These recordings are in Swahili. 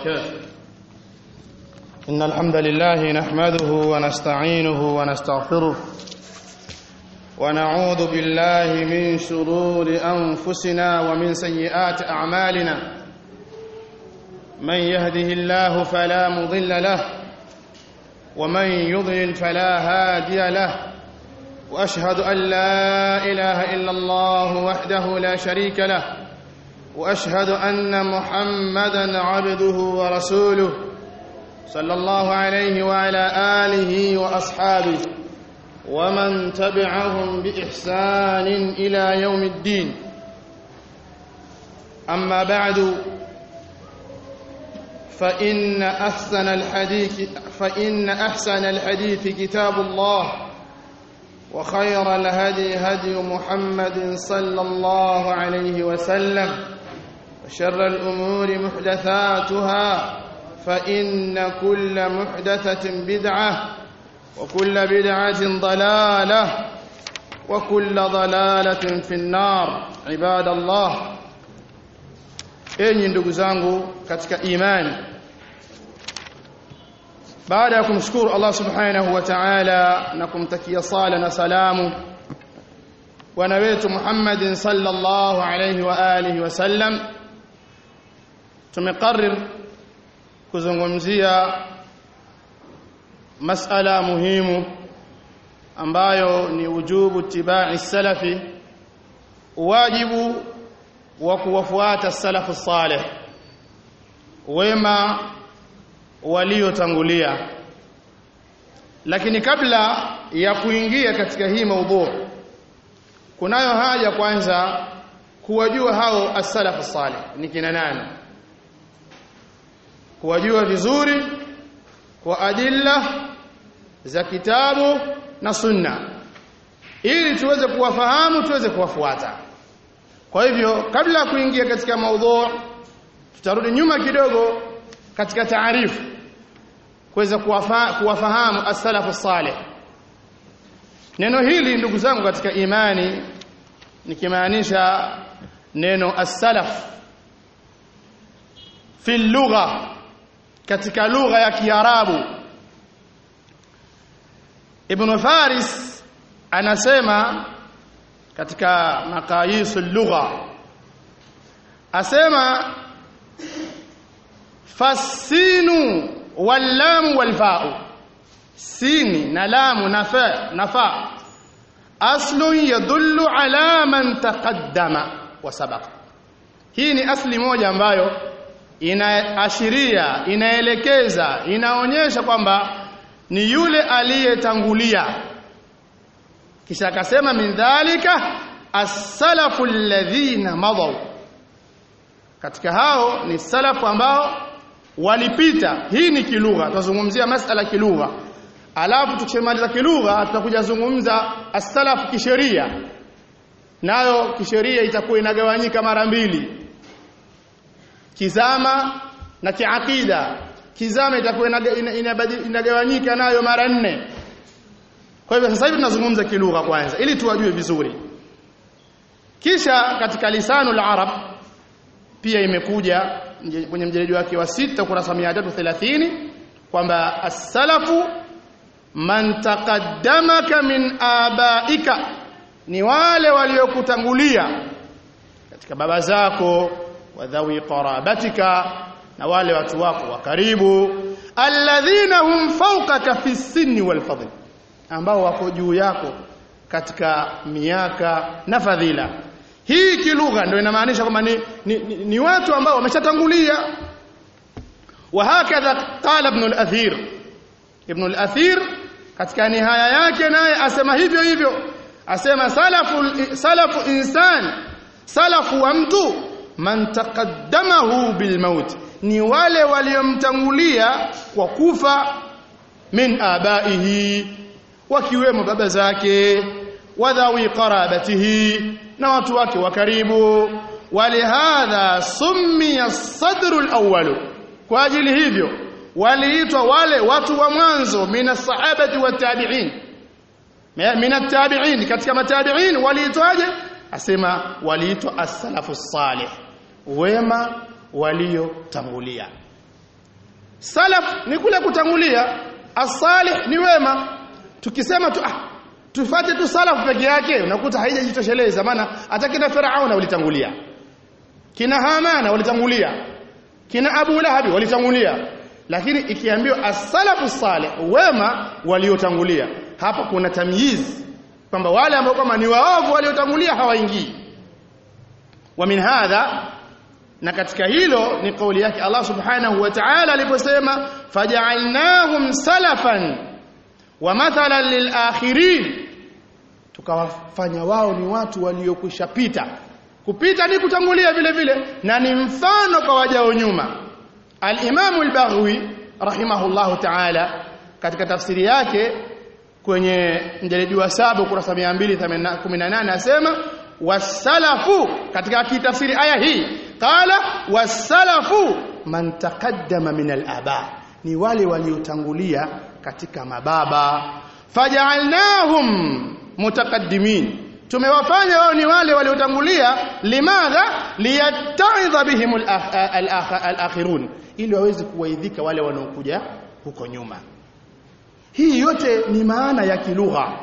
وبركاته إن الحمد لله نحمده ونستعينه ونستغفره ونعوذ بالله من شرور أنفسنا ومن سيئات أعمالنا من يهده الله فلا مضل له ومن يضلل فلا هادي له واشهد ان لا اله الا الله وحده لا شريك له واشهد ان محمدا عبده ورسوله صلى الله عليه وعلى اله واصحابه ومن تبعهم باحسان الى يوم الدين اما بعد فإن أحسن الحديث فإن أحسن الحديث كتاب الله وخير الهدي هدي محمد صلى الله عليه وسلم وشر الأمور محدثاتها فإن كل محدثة بدعة وكل بدعة ضلالة وكل ضلالة في النار عباد الله enyi ndugu zangu katika imani baada ya kumshukuru Allah subhanahu wa ta'ala na kumtakia sala na salamu bwana wetu Muhammadin sallallahu alayhi wa alihi wasallam tumeqarrir kuzungumzia masala muhimu ambayo ni ujubu tibai salafi wajibu wa kuwafuata salafu salih wema waliotangulia lakini kabla ya kuingia katika hii maudhu kunayo haja kwanza kuwajua hao as-salafu salih ni kina nani kuwajua vizuri kwa adilla za kitabu na sunna ili tuweze kuwafahamu tuweze kuwafuata kwa hivyo kabla ya kuingia katika maudhu tutarudi nyuma kidogo katika taarifu kuweza kuwafahamu as-salafu salih neno hili ndugu zangu katika imani nikimaanisha neno as-salaf fi lugha katika lugha ya kiarabu ibn faris anasema katika maqayis lugha asema fasinu wallamu walfa'u sini na lamu na fa na fa aslun yadullu ala man taqaddama wa sabaqa hii ni asli moja ambayo inaashiria inaelekeza inaonyesha kwamba ni yule aliyetangulia kisha akasema min dhalika as-salafu alladhina madaw katika hao ni salafu ambao walipita hii ni kilugha tutazungumzia masala kilugha alafu tukimaliza kilugha tutakuja zungumza as-salaf kisheria nayo kisheria itakuwa inagawanyika mara mbili kizama na kiakida kizama itakuwa inagawanyika nayo mara nne kwa hivyo sasa hivi tunazungumza kilugha kwanza ili tuwajue vizuri kisha katika lisanul arab pia imekuja kwenye mjeledi wake wa sita kurasa 330 kwamba as-salafu man taqaddamaka min abaika ni wale waliokutangulia katika baba zako wadhawi qarabatika na wale watu wako wa karibu alladhina hum fawqaka fi sinni wal fadl ambao wako juu yako katika miaka na fadhila hii kilugha ndio inamaanisha kwamba ni, ni, ni, ni watu ambao wameshatangulia wa hakadha qala ibn al-athir ibn al-athir katika nihaya yake naye asema hivyo hivyo asema salafu salafu insan salafu wa mtu man taqaddamahu bil maut ni wale waliomtangulia kwa kufa min abaihi wakiwemo baba zake wadhawi qarabatihi na watu wake wa karibu walihadha summiya sadru alawwal kwa ajili hivyo waliitwa wale watu wa mwanzo mina sahabati wa tabi'in mina tabi'in katika matabi'in waliitwaje asema waliitwa as-salafu salih wema waliotangulia salaf ni kule kutangulia as-salih ni wema tukisema tu ah tufate tu salaf peke yake unakuta haijajitosheleza maana hata kina Firauna walitangulia kina Hamana walitangulia kina Abu Lahabi walitangulia lakini ikiambiwa as-salafu salih wema waliotangulia hapa kuna tamyiz kwamba wale ambao kama ni waovu waliotangulia hawaingii wa min hadha na katika hilo ni kauli yake Allah subhanahu wa ta'ala aliposema faja'alnahum salafan wa mathalan lil akhirin tukawafanya wao ni watu waliokwisha pita kupita ni kutangulia vile vile na ni mfano kwa wajao nyuma al-Imam al-Baghawi rahimahullahu ta'ala katika tafsiri yake kwenye mjalidi wa 7 kurasa 218 asema wasalafu katika kitafsiri aya hii qala wasalafu man taqaddama min al-aba ni wale waliotangulia katika mababa faja'alnahum mutaqaddimin tumewafanya wao ni wale waliotangulia limadha liyatta'idha bihim al-akhirun ili waweze kuwaidhika wale wanaokuja huko nyuma hii yote ni maana ya kilugha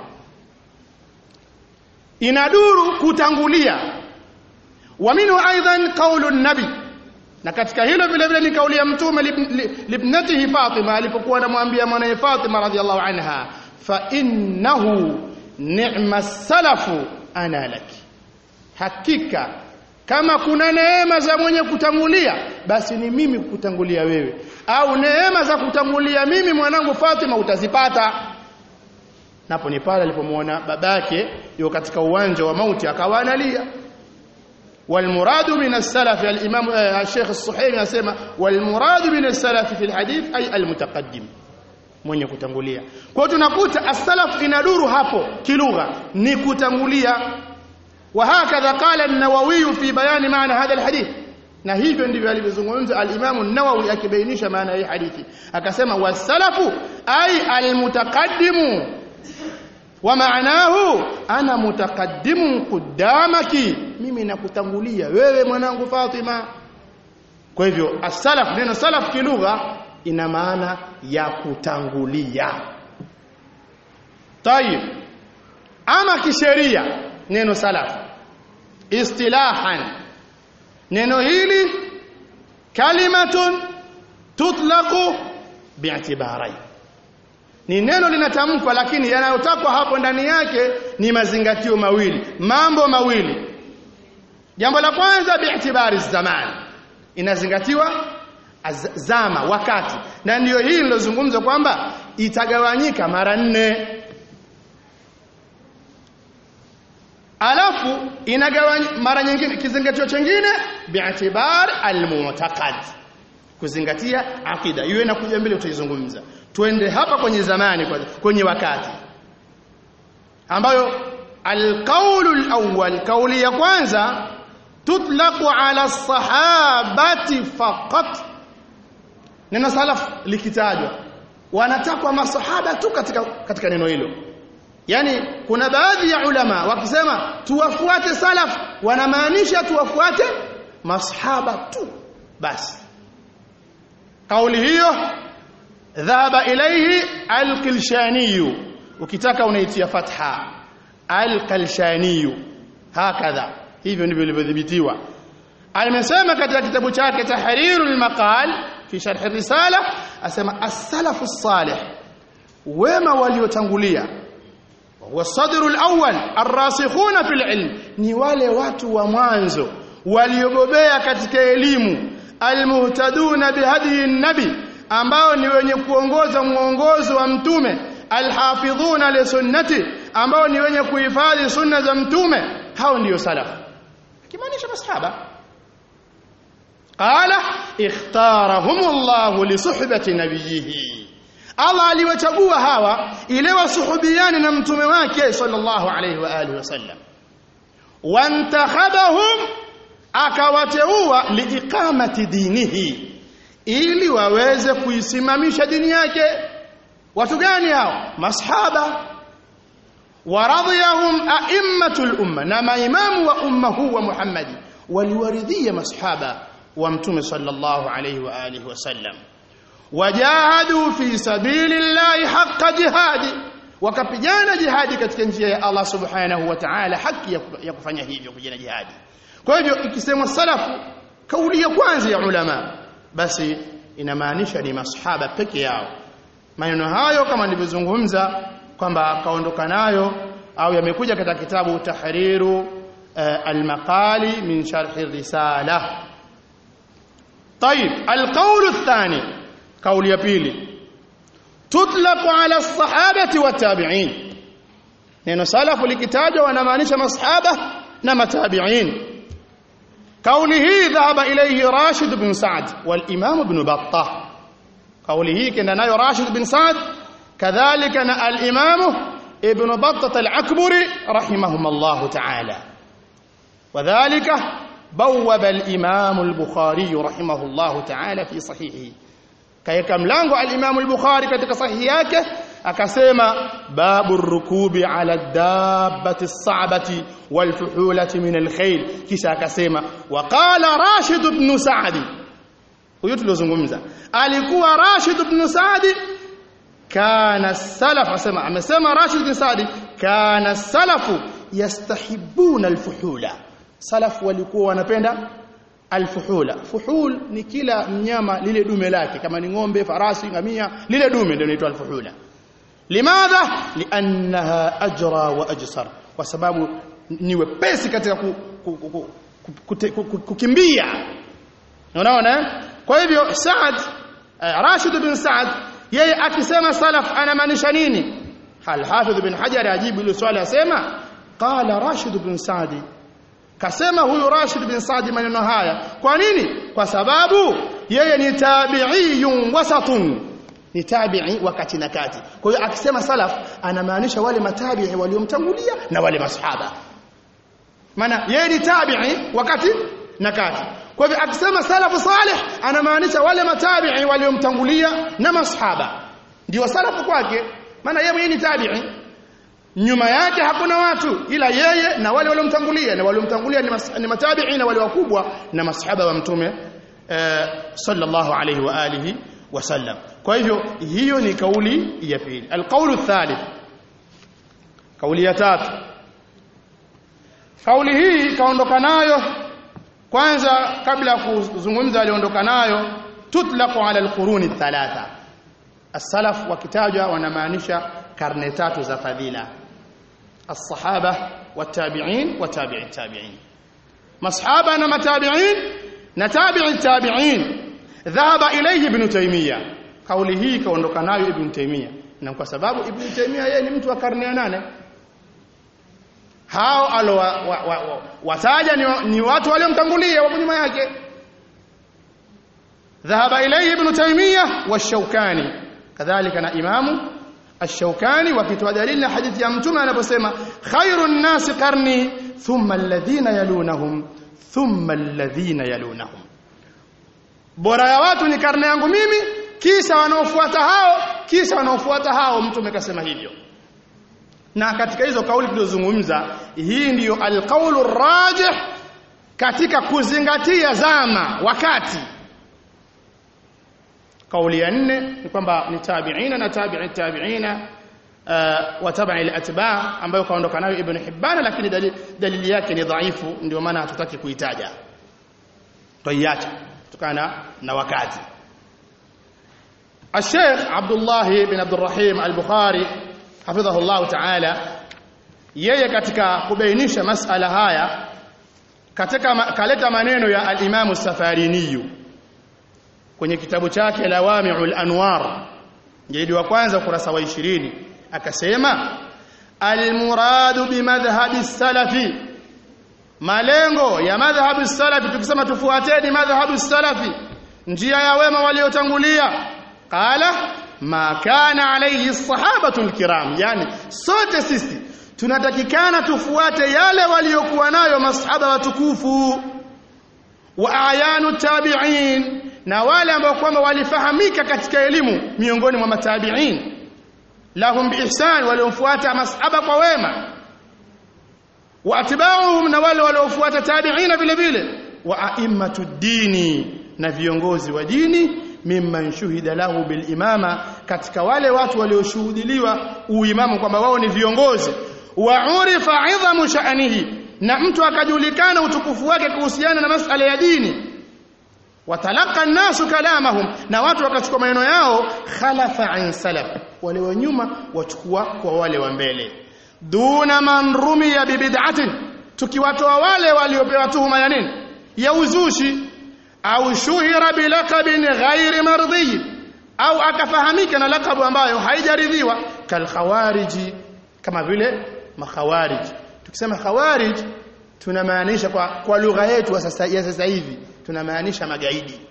inaduru kutangulia wa minhu aidan qaulu nabi na katika hilo vile vile ni kauli ya mtume libnatihi Fatima alipokuwa anamwambia mwanae Fatima radhiallahu anha fa innahu ni'ma salafu ana laki hakika kama kuna neema za mwenye kutangulia basi ni mimi kutangulia wewe au neema za kutangulia mimi mwanangu Fatima utazipata napo ni pale alipomwona babake yuko katika uwanja wa mauti akawa analia والمراد من السلف الامام الشيخ الصحيحي anasema والمراد من السلف في الحديث اي المتقدم mwenye kutangulia kwa hiyo tunakuta as-salaf inaduru hapo kilugha ni kutangulia وهكذا قال النووي في بيان معنى هذا الحديث na hivyo ndivyo alivyozungumza al-Imam an-Nawawi akibainisha maana hii hadithi akasema wasalafu ay al-mutaqaddimu wa maanahu ana mutaqaddimu qudamaki mimi nakutangulia wewe mwanangu Fatima kwa hivyo as-salaf neno salaf kilugha ina maana ya kutangulia tayib ama kisheria neno salaf istilahan neno hili kalimatun tutlaqu bi'tibarai ni neno linatamkwa lakini yanayotakwa hapo ndani yake ni mazingatio mawili mambo mawili jambo la kwanza bi'tibari zaman inazingatiwa zama wakati na ndiyo hii nilozungumza kwamba itagawanyika mara nne alafu inagawanyika mara nyingine kizingatio chingine bi'tibar al-mu'taqad kuzingatia akida iwe inakuja mbele utaizungumza twende hapa kwenye zamani kwenye wakati ambayo alqaulu alawwal kauli ya kwanza tutlaqu ala sahabati faqat neno salaf likitajwa wanatakwa masahaba tu katika katika neno hilo yani kuna baadhi ya ulama wakisema tuwafuate salaf wanamaanisha tuwafuate masahaba tu basi kauli hiyo dhahaba ilayhi al-Kilshani ukitaka unaitia fatha al-Kilshani hakadha hivyo ndivyo ilivyodhibitiwa amesema katika kitabu chake tahrirul maqal fi sharh risala asema as-salafu salih wema waliotangulia wa sadrul awwal ar-rasikhuna fil ilm ni wale watu wa mwanzo waliobobea katika elimu almuhtaduna bihadiyi nabi ambao ni wenye kuongoza muongozo wa mtume alhafidhuna li sunnati ambao ni wenye kuhifadhi sunna za mtume hao ndiyo salafu kimaanisha masahaba qala ikhtarahumullahu li suhbati nabiyhi Allah aliwachagua hawa ile wasuhubiani na mtume wake sallallahu alayhi wa alihi wasallam wantakhabahum akawateua liiqamati dinihi ili waweze kuisimamisha dini yake watu gani hao masahaba waradhiyahum a'immatul umma na maimamu wa umma huu wa Muhammadi waliwaridhia masahaba wa mtume sallallahu alayhi wa alihi wasallam wajahadu fi sabilillahi haqqa jihadi wakapigana jihadi katika njia ya Allah subhanahu wa ta'ala haki ya kufanya hivyo kupigana jihadi kwa hivyo ikisemwa salafu kauli ya kwanza ya ulama basi inamaanisha ni masahaba peke yao maneno hayo kama nilivyozungumza kwamba kaondoka nayo au yamekuja katika kitabu tahriru uh, al-maqali min sharh risala طيب القول الثاني قول ya pili tutlaq ala as-sahabati wat-tabi'in neno salafu likitajwa wanamaanisha masahaba na matabi'in قوله ذهب إليه راشد بن سعد والإمام ابن بطة قوله كان نايو راشد بن سعد كذلك الإمام ابن بطة العكبري رحمهم الله تعالى وذلك بوب الإمام البخاري رحمه الله تعالى في صحيحه كيك ملango الإمام البخاري katika sahihi yake akasema babu rukubi ala dabbati as-sa'bati wal fuhulati min al-khayl kisha akasema waqala Rashid ibn Sa'd huyo tuliozungumza alikuwa Rashid ibn Sa'd kana salaf asema amesema Rashid ibn Sa'd kana salafu yastahibuna al-fuhula salaf walikuwa wanapenda alfuhula fuhul ni kila mnyama lile dume lake kama ni ng'ombe farasi ngamia lile dume ndio inaitwa alfuhula limadha liannaha ajra wa ajsar kwa sababu ni wepesi katika ku, ku, ku, ku, ku, ku, ku, kukimbia unaona kwa hivyo Saad uh, Rashid bin Saad yeye akisema salaf anamaanisha nini hal Hafidh bin Hajar ajibu ile swali asema qala Rashid bin Saadi kasema huyu Rashid bin Saadi maneno haya kwa nini kwa sababu yeye ni tabi'iyun wasatun ni tabi'i wakati na kati kwa hiyo akisema salaf anamaanisha wale matabi'i waliomtangulia na wale masahaba maana yeye ni tabi'i wakati na kati kwa hivyo akisema salafu salih anamaanisha wale matabi'i waliomtangulia na masahaba ndio salafu kwake maana yeye ni tabi'i nyuma yake hakuna watu ila yeye na wale waliomtangulia na waliomtangulia ni, mas, ni matabi'i na wale wakubwa na masahaba wa mtume eh, sallallahu alayhi wa alihi wasallam kwa hivyo hiyo ni kauli ya pili alqaulu thalith kauli ya tatu kauli hii kaondoka nayo kwanza kabla ya kuzungumza aliondoka nayo tutlaqu ala alquruni thalatha as-salaf wakitajwa wanamaanisha karne tatu za fadhila الصحابة والتابعين وتابع التابعين مصحابة نما تابعين نتابع التابعين ذهب إليه ابن تيمية قوله كونdoka nayo ibn Taymiyyah na kwa sababu ibn Taymiyyah yeye ni mtu wa karne ya nane hao alo wataja ni, ni watu waliomtangulia wapo nyuma yake ذهب إليه ابن تيمية والشوكاني كذلك na imamu الشوكاني وكتوا دليل حديث يا متوم anaposema خير الناس قرني ثم الذين يلونهم ثم الذين يلونهم bora ya watu ni karne yangu mimi kisha wanaofuata hao kisha wanaofuata hao mtume kasema hivyo na katika hizo kauli tulizozungumza hii ndiyo alqaulu rajih katika kuzingatia zama wakati kauli ya nne ni kwamba ni tabi'ina na tabi'i tabi'ina uh, wa tabi'i al-atba' ambayo kaondoka nayo ibn Hibban lakini dalili, dalili yake ni dhaifu ndio maana hatutaki kuitaja tuiacha kutokana na wakati الشيخ عبد الله بن عبد الرحيم البخاري حفظه الله تعالى yeye katika kubainisha masala haya katika kaleta maneno ya al-Imam Safariniyu kwenye kitabu chake Lawami'ul Anwar jilidi wa kwanza kurasa wa 20 akasema al-muradu bi madhhabi salafi malengo ya madhhabi salafi tukisema tufuateni madhhabi salafi njia ya wema waliotangulia qala ma kana alayhi sahabatu alkiram yani sote sisi tunatakikana tufuate yale waliokuwa nayo masahaba watukufu wa ayanu tabi'in na wale ambao kwamba walifahamika katika elimu miongoni mwa matabi'in lahum biihsan waliomfuata masahaba kwa wema wa atba'uhum na wale waliofuata tabi'ina vile vile wa a'immatu dini na viongozi wa dini mimman shuhida lahu bil imama katika wale watu walioshuhudiliwa uimamu kwamba wao ni viongozi wa urifa idhamu sha'nihi na mtu akajulikana utukufu wake kuhusiana na masala ya dini watalaka nasu kalamahum na watu wakachukua maneno yao khalafa an salaf wale wa nyuma wachukua kwa wale wa mbele duna man rumiya bibid'atin tukiwatoa wale waliopewa tuhuma ya nini ya uzushi au shuhira bilaqabin ghairi mardhi au akafahamika na lakabu ambayo haijaridhiwa kal khawariji kama vile makhawarij tukisema khawarij tunamaanisha kwa, kwa lugha yetu ya sasa, ya sasa hivi tunamaanisha magaidi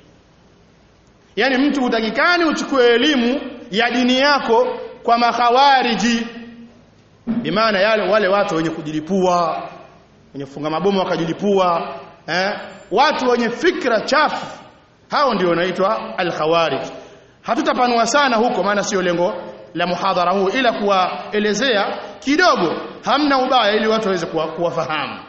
yani mtu utakikani uchukue elimu ya dini yako kwa makhawariji bimaana yale wale watu wenye kujilipua wenye kufunga mabomu wakajilipua eh? watu wenye fikra chafu hao ndio wanaitwa al-khawarij hatutapanua sana huko maana sio lengo la muhadhara huu ila kuwaelezea kidogo hamna ubaya ili watu waweze kuwafahamu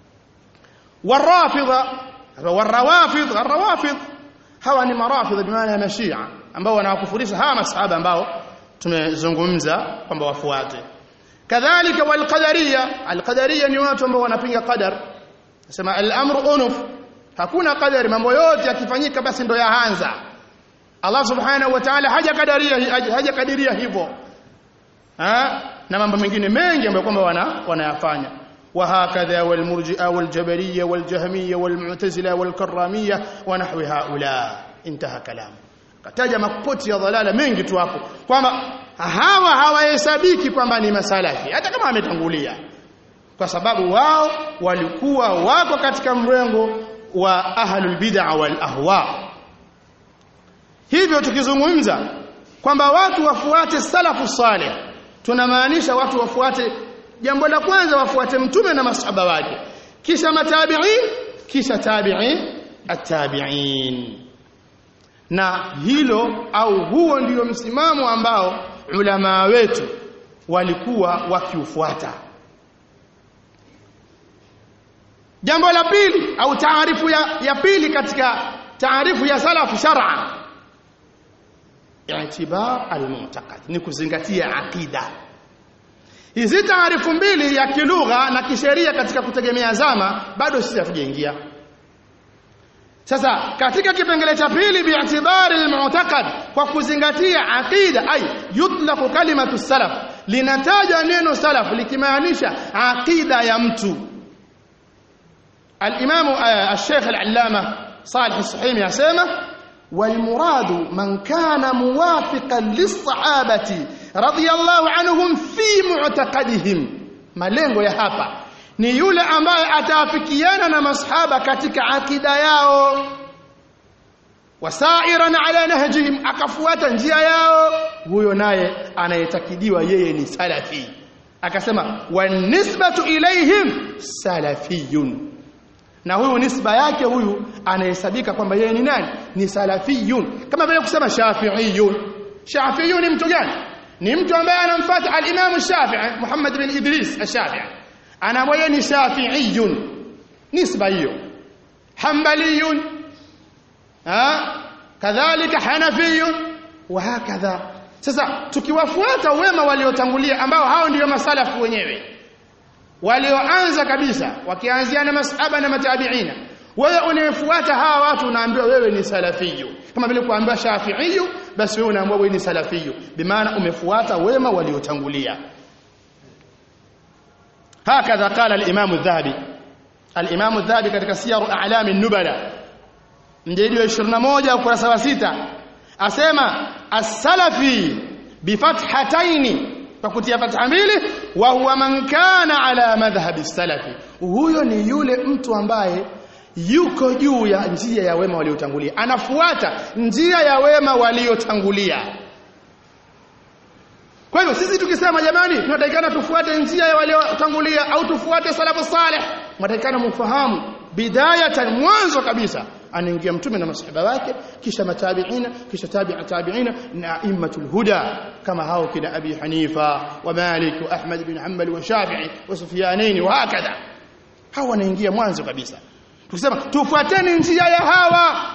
warafidha warawafidh arrawafidh hawa ni marafidh bimaana ya mashia ambao wanawakufurisha hawa masahaba ambao tumezungumza kwamba wafuate kadhalika walqadariya alqadariya ni watu ambao wanapinga qadar nasema al-amru unuf hakuna qadari mambo yote yakifanyika basi ndo yaanza Allah subhanahu wa ta'ala hajakadiria hajakadiria hivyo ha? na mambo mengine mengi ambayo kwamba wana wanayafanya وهكذا والمرجئه والجبريه والجهميه والمعتزله والكراميه ونحو هؤلاء انتهى كلام kataja makupoti ya dhalala mengi tu hapo kwamba hawa hawahesabiki kwamba ni masalafi hata kama ametangulia kwa sababu wao walikuwa wako katika mrengo wa ahlul bid'a wal ahwa hivyo tukizungumza kwamba watu wafuate salafu salih tunamaanisha watu wafuate jambo la kwanza wafuate mtume na masahaba wake kisha matabi'in kisha tabi'in at-tabi'in na hilo au huo ndio msimamo ambao ulama wetu walikuwa wakiufuata jambo la pili au taarifu ya, ya pili katika taarifu ya salafu shar'a i'tibar al-mu'taqad ni kuzingatia aqida hizi taarifu mbili ya kilugha na kisheria katika kutegemea zama bado sisi hatujaingia sasa katika kipengele cha pili bi'tibari al-mu'taqad kwa kuzingatia aqida ay yutlaqu kalimatu salaf linataja neno salaf likimaanisha aqida ya mtu al-imam al-sheikh al-allama salih al-suhaimi yasema والمراد من كان موافقا للصحابه رضي الله عنهم في معتقدهم malengo ya hapa ni yule ambaye ataafikiana na masahaba katika akida yao wasairan ala nahjihim akafuata njia yao huyo naye anayetakidiwa yeye ni salafi akasema wanisbatu ilaihim salafiyun na huyu nisba yake huyu anahesabika kwamba yeye ni nani ni salafiyun kama vile kusema shafi'iyun shafi'iyun ni mtu gani ni mtu ambaye anamfuata al-Imam Shafi'i Muhammad bin Idris al-Shafi'i anamwaya ni shafi'iyun nisba hiyo hanbaliyun ha kadhalika hanafiyun wa hakadha sasa tukiwafuata wema waliotangulia ambao hao ndio masalafu wenyewe walioanza kabisa wakianzia na masahaba na matabiina wewe unayefuata hawa watu unaambiwa wewe ni salafiyu kama vile kuambiwa shafiiyu basi wewe unaambiwa wewe ni salafiyu bimaana umefuata wema waliotangulia hakadha qala al-imam adh-dhahabi al-imam adh-dhahabi katika siyaru a'lam an-nubala mjadi wa 21 ukurasa wa 6 asema as-salafi bifathataini kwa kutia fatha mbili wa huwa man kana ala madhhabi salafi huyo ni yule mtu ambaye yuko juu ya njia ya wema waliotangulia anafuata njia ya wema waliotangulia kwa hivyo sisi tukisema jamani tunatakikana tufuate njia ya waliotangulia au tufuate salafu salih tunatakikana mfahamu bidayatan mwanzo kabisa anaingia mtume na masahaba wake kisha matabiina kisha tabi'a tabiina na immatul huda kama hao kina abi hanifa wa malik wa ahmad bin hanbal wa shafi'i wa sufyanain wa hakadha hao wanaingia mwanzo kabisa tukisema tufuateni njia ya hawa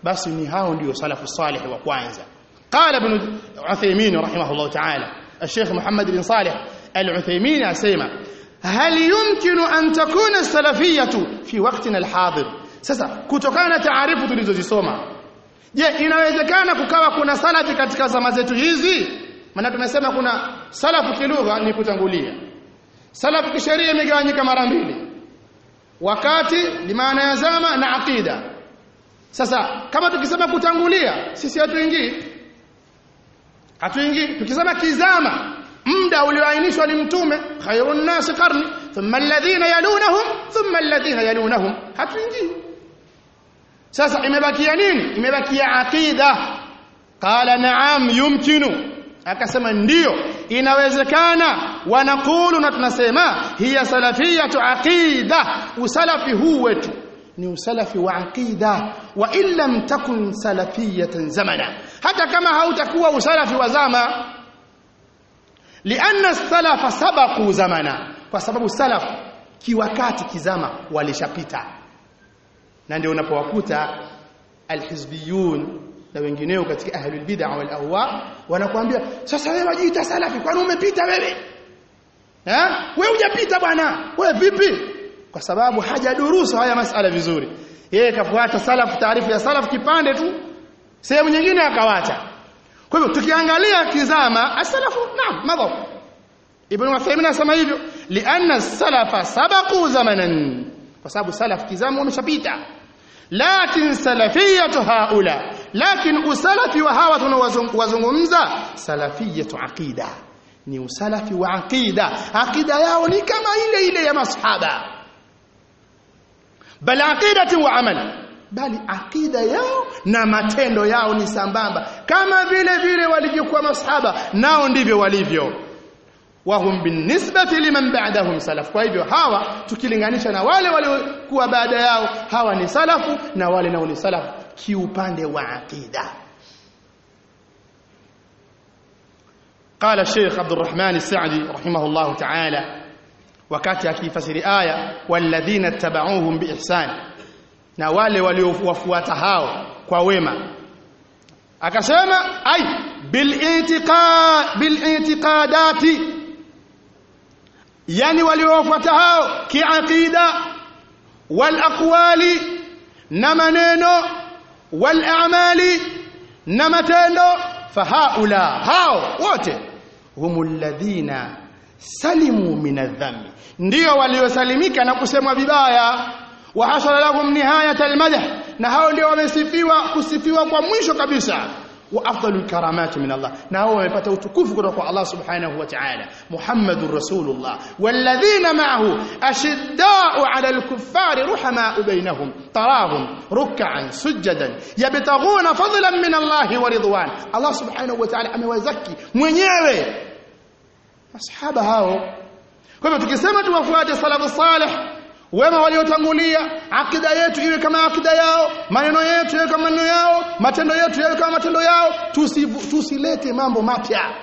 basi ni hao ndio salafu salih wa kwanza qala ibn Uthaymeen rahimahullah ta'ala الشيخ محمد بن صالح العثيمين اسمع هل يمكن أن تكون السلفية في وقتنا الحاضر sasa kutokana na taarifu tulizozisoma je inawezekana kukawa kuna salafi katika zama zetu hizi maana tumesema kuna salafu kilugha ni kutangulia salafu kisheria imegawanyika mara mbili wakati limaana ya zama na aqida sasa kama tukisema kutangulia sisi hatuingii hatuingii tukisema kizama muda ulioainishwa ni mtume khairun nas qarni thumma alladhina yalunahum thumma alladhina yalunahum hatuingii sasa imebakia nini imebakia aqida qala na'am yumkinu akasema ndiyo inawezekana wanakulu na tunasema hiya salafiyatu aqida usalafi huu wetu ni usalafi wa aqida wa illam takun salafiyatan zamana hata kama hautakuwa usalafi wa zama lianna salafa sabaqu zamana kwa sababu salaf kiwakati kizama walishapita na ndio unapowakuta alhizbiyun na wengineo katika ahlul bid'a wal ahwa wanakuambia sasa wewe wajiita salafi kwani umepita wewe eh wewe hujapita bwana wewe vipi kwa sababu hajadurusu haya masala vizuri yeye kafuata salaf taarifu ya salaf kipande tu sehemu nyingine akawacha kwa hivyo tukiangalia kizama asalafu naam madhab ibn Uthaymeen anasema hivyo lianna salafa sabaqu zamanan kwa sababu salaf kizama wameshapita lakin salafiyatu haula lakin usalafi wa hawa tunawazungumza salafiyatu aqida ni usalafi wa aqida aqida yao ni kama ile ile ya masahaba bal aqidati wa amal bali aqida yao na matendo yao ni sambamba kama vile vile walivyokuwa masahaba nao ndivyo walivyo wahum binisbati liman ba'dahum salaf kwa hivyo hawa tukilinganisha na wale waliokuwa baada yao hawa ni salafu na wale nao ni salafu kiupande wa aqida قال الشيخ عبد الرحمن السعدي رحمه الله تعالى wakati akifasiri aya walladhina tabauhum biihsan na wale waliowafuata hao kwa wema akasema ay bilitiqad bilitiqadati yani waliowafuata hao kiaqida wal aqwali na maneno wal a'mali na matendo fahaula hao wote humul ladhina salimu minadhambi ndio waliosalimika na kusemwa vibaya wa hasala lahum nihayat almadh na hao ndio wamesifiwa kusifiwa kwa mwisho kabisa wa afdalul karamati min Allah na hao wamepata utukufu kutoka kwa Allah subhanahu wa ta'ala Muhammadur Rasulullah walladhina ma'ahu ashidda'u 'ala al-kuffari ruhama'u bainahum tarahum ruk'an sujadan yabtaghuna fadlan min Allah wa ridwan Allah subhanahu wa ta'ala amewazaki mwenyewe masahaba hao kwa hivyo tukisema tuwafuate salafu salih wema waliotangulia akida yetu iwe kama akida yao maneno yetu yawe kama maneno yao matendo yetu yawe kama matendo yao tusilete tusi mambo mapya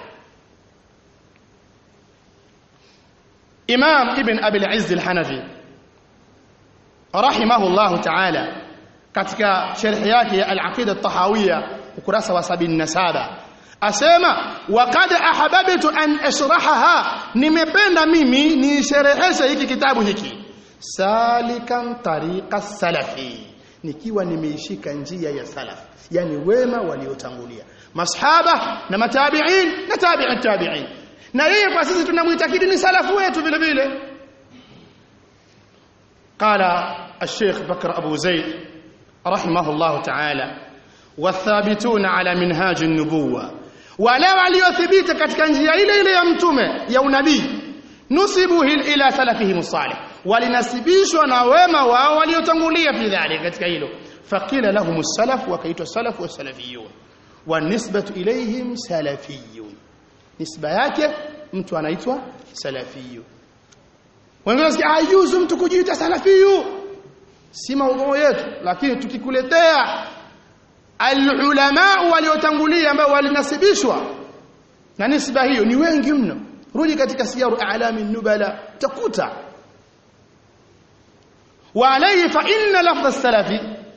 Imam Ibn Abi al-Izz al-Hanafi rahimahullah ta'ala katika sharh yake ya al-Aqida at-Tahawiyya ukurasa wa 77 asema waqad ahbabtu an ashrahaha nimependa mimi nishereheshe hiki kitabu hiki salikan tariqa salafi nikiwa nimeishika njia ya salaf yani wema waliotangulia masahaba na matabi'in na tabi'in tabi'in na yeye kwa sisi tunamuitakidi ni salafu wetu vile vile قال الشيخ بكر أبو زيد رحمه الله تعالى والثابتون على منهاج النبوة wale waliothibiti katika njia ile ile ya mtume ya unabii nusibu ila salafihim salih walinasibishwa na wema wao waliotangulia fi dhalika katika hilo faqila lahum salaf wakaitwa salaf wa salafiyun wa nisbatu ilayhim salafiyun nisba yake mtu anaitwa salafiyu wengine wasikia haijuzu mtu kujiita salafiyu si maudhui yetu lakini tukikuletea alulama waliotangulia ambao walinasibishwa na nisba hiyo ni wengi mno rudi katika siyaru a'lami nubala takuta wa alayhi fa inna lafdh as-salafi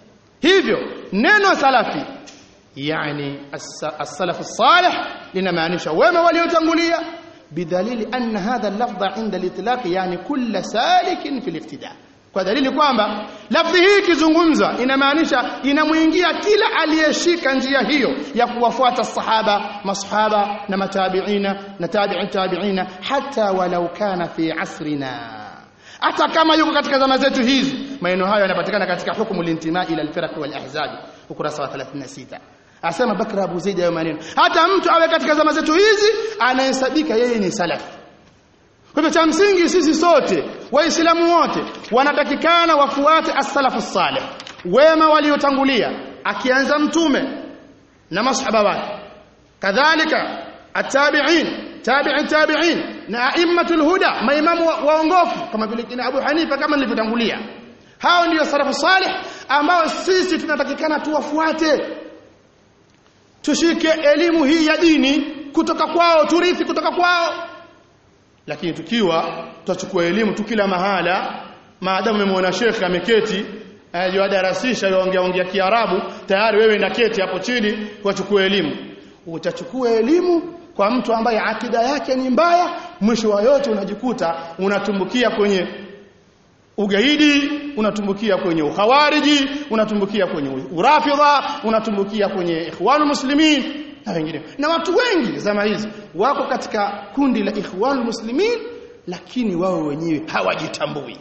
hivyo neno salafi yani as-salaf as-salih linamaanisha wema waliotangulia bidalili anna hadha al-lafdha inda al-itlaq yani kull salikin fi al-ibtida kwa dalili kwamba lafdhi hii ikizungumzwa inamaanisha inamuingia kila aliyeshika njia hiyo ya kuwafuata sahaba masahaba na matabiina na tabi'in tabi'ina hata walau kana fi asrina hata kama yuko katika zama zetu hizi maneno hayo yanapatikana katika hukumu lintima ila alfiraq wal ahzab ukurasa wa 36 asema Bakr Abu Zaid hayo maneno hata mtu awe katika zama zetu hizi anahesabika yeye ni salafi kwa hivyo cha msingi sisi sote waislamu wote wanatakikana wafuate as-salafu salih wema waliotangulia akianza mtume na masahaba wake kadhalika at-tabi'in tabi'i tabi'in na aimmatul huda maimamu waongofu kama vile kina Abu Hanifa kama nilivyotangulia hao ndio salafu salih ambao sisi tunatakikana tuwafuate tushike elimu hii ya dini kutoka kwao turithi kutoka kwao lakini tukiwa tutachukua elimu tu kila mahala maadamu umemwona shekhe ameketi ajiwadarasisha yaongea ongea Kiarabu tayari wewe na keti hapo chini wachukue elimu utachukua elimu kwa mtu ambaye akida yake ni mbaya mwisho wa yote unajikuta unatumbukia kwenye ugaidi unatumbukia kwenye ukhawariji unatumbukia kwenye urafidha unatumbukia kwenye ikhwanul muslimin na wengine na watu wengi zama hizi wako katika kundi la ikhwanul muslimin lakini wao wenyewe hawajitambui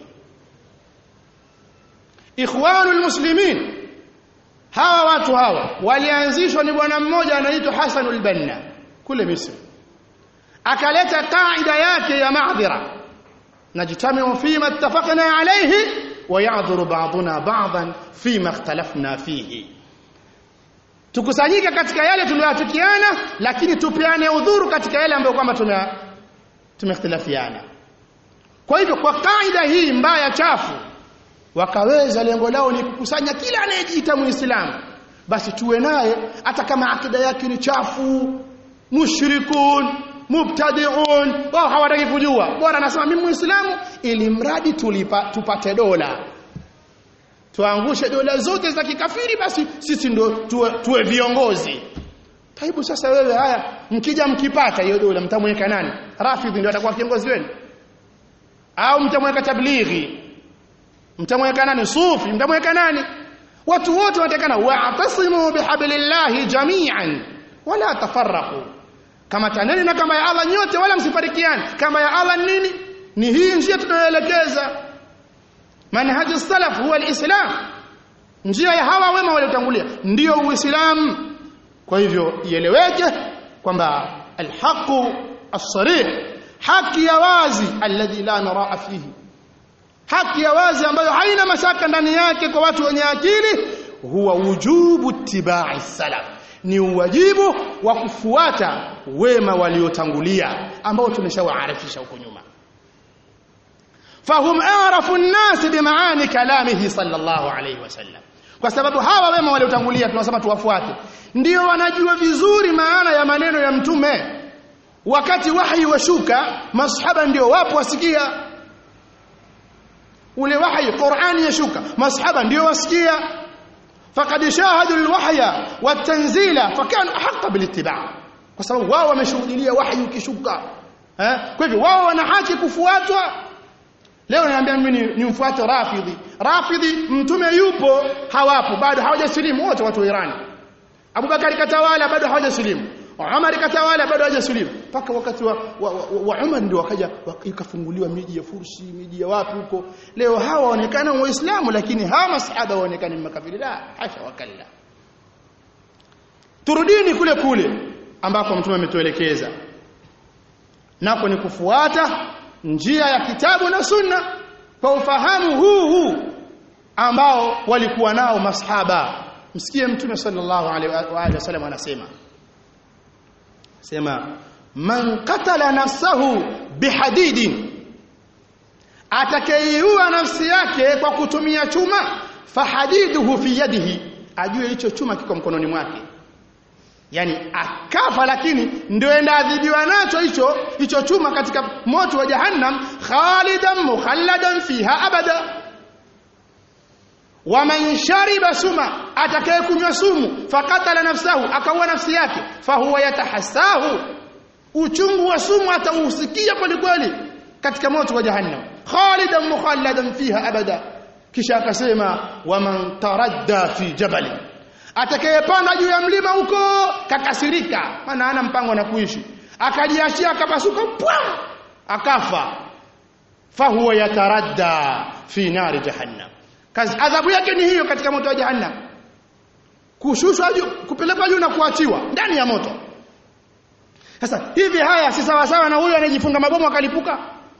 ikhwanul muslimin hawa watu hawa walianzishwa ni bwana mmoja anaitwa Hasanul Banna kule Misri akaleta kaida yake ya maadhira najtamiu fima ittafaqna alayhi wa ya'dhuru ba'duna ba'dan fima ikhtalafna fihi tukusanyike katika yale tuliyoafikiana lakini tupeane udhuru katika yale ambayo kwamba tume tumeikhtilafiana kwa hivyo kwa kaida hii mbaya chafu wakaweza lengo lao ni kukusanya kila anayejiita muislamu basi tuwe naye hata kama akida yake ni chafu mushrikun mubtadi'un wao hawataki kujua bora anasema mimi muislamu ili mradi tulipa, tupate dola tuangushe dola zote za kikafiri basi sisi ndo tuwe, tuwe viongozi taibu sasa wewe haya mkija mkipata hiyo dola mtamweka nani rafidhi ndio atakuwa kiongozi wenu au mtamweka tablighi mtamweka nani sufi mtamweka nani watu wote wanatakana wa'tasimu bihablillahi jami'an wala tafarraqu kama taneni na kama ya Allah nyote wala msifarikiane kama ya Allah nini ni hii njia tunayoelekeza manhaji salaf huwa alislam njia ya hawa wema waliotangulia ndio uislamu kwa hivyo ieleweke kwamba alhaqu as-sarih haki ya wazi alladhi la naraa fihi haki ya wazi ambayo haina mashaka ndani yake kwa watu wenye akili huwa wujubu ittiba'i salaf ni uwajibu wa kufuata wema waliotangulia ambao tumeshawaarifisha huko nyuma fahum arafu an-nas bimaani kalamihi sallallahu alayhi wasallam kwa sababu hawa wema waliotangulia tunasema tuwafuate ndio wanajua vizuri maana ya maneno ya mtume wakati wahi washuka masahaba ndio wapo wasikia ule wahi Qur'ani yashuka masahaba ndio wasikia faqad shahadu alwahya watanzila fakanu ahqa bilittiba' kwa sababu wao wameshuhudia wahi ukishuka eh kwa hivyo wao wana haki kufuatwa leo naambia mimi nimfuate rafidhi rafidhi mtume yupo hawapo bado hawajasilimu wote watu wa Iran Abubakar katawala bado hawajasilimu Umar katawala bado hajasilimu mpaka wakati wa, wa, wa, wa Umar ndio wakaja ikafunguliwa miji ya Fursi miji ya wapi huko leo hawa waonekana waislamu lakini hawa masahaba waonekana makafiri la hasha wakalla turudini kule kule ambako mtume ametuelekeza nako ni kufuata njia ya kitabu na sunna kwa ufahamu huu huu ambao walikuwa nao masahaba msikie mtume sallallahu alaihi wasallam anasema sema man qatala nafsahu bihadidin atakayeiua nafsi yake kwa kutumia chuma fahadiduhu fi yadihi ajue hicho chuma kiko mkononi mwake yani akafa lakini ndio enda adhibiwa nacho hicho hicho chuma katika moto wa jahannam khalidan mukhalladan fiha abada waman shariba suma atakayekunywa sumu fakatala nafsahu akaua nafsi yake fahuwa yatahassahu uchungu wa sumu atausikia kweli kweli katika moto wa jahannam khalidan mukhalladan fiha abada kisha akasema waman taradda fi jabali atakayepanda juu ya mlima huko kakasirika maana hana mpango na kuishi akajiachia akapasuka pwa akafa fahuwa yataradda fi nari jahannam kazi adhabu yake ni hiyo katika moto wa jahannam kushushwa juu kupelekwa juu na kuachiwa ndani ya moto sasa hivi haya si sawa sawa na huyo anayejifunga mabomu akalipuka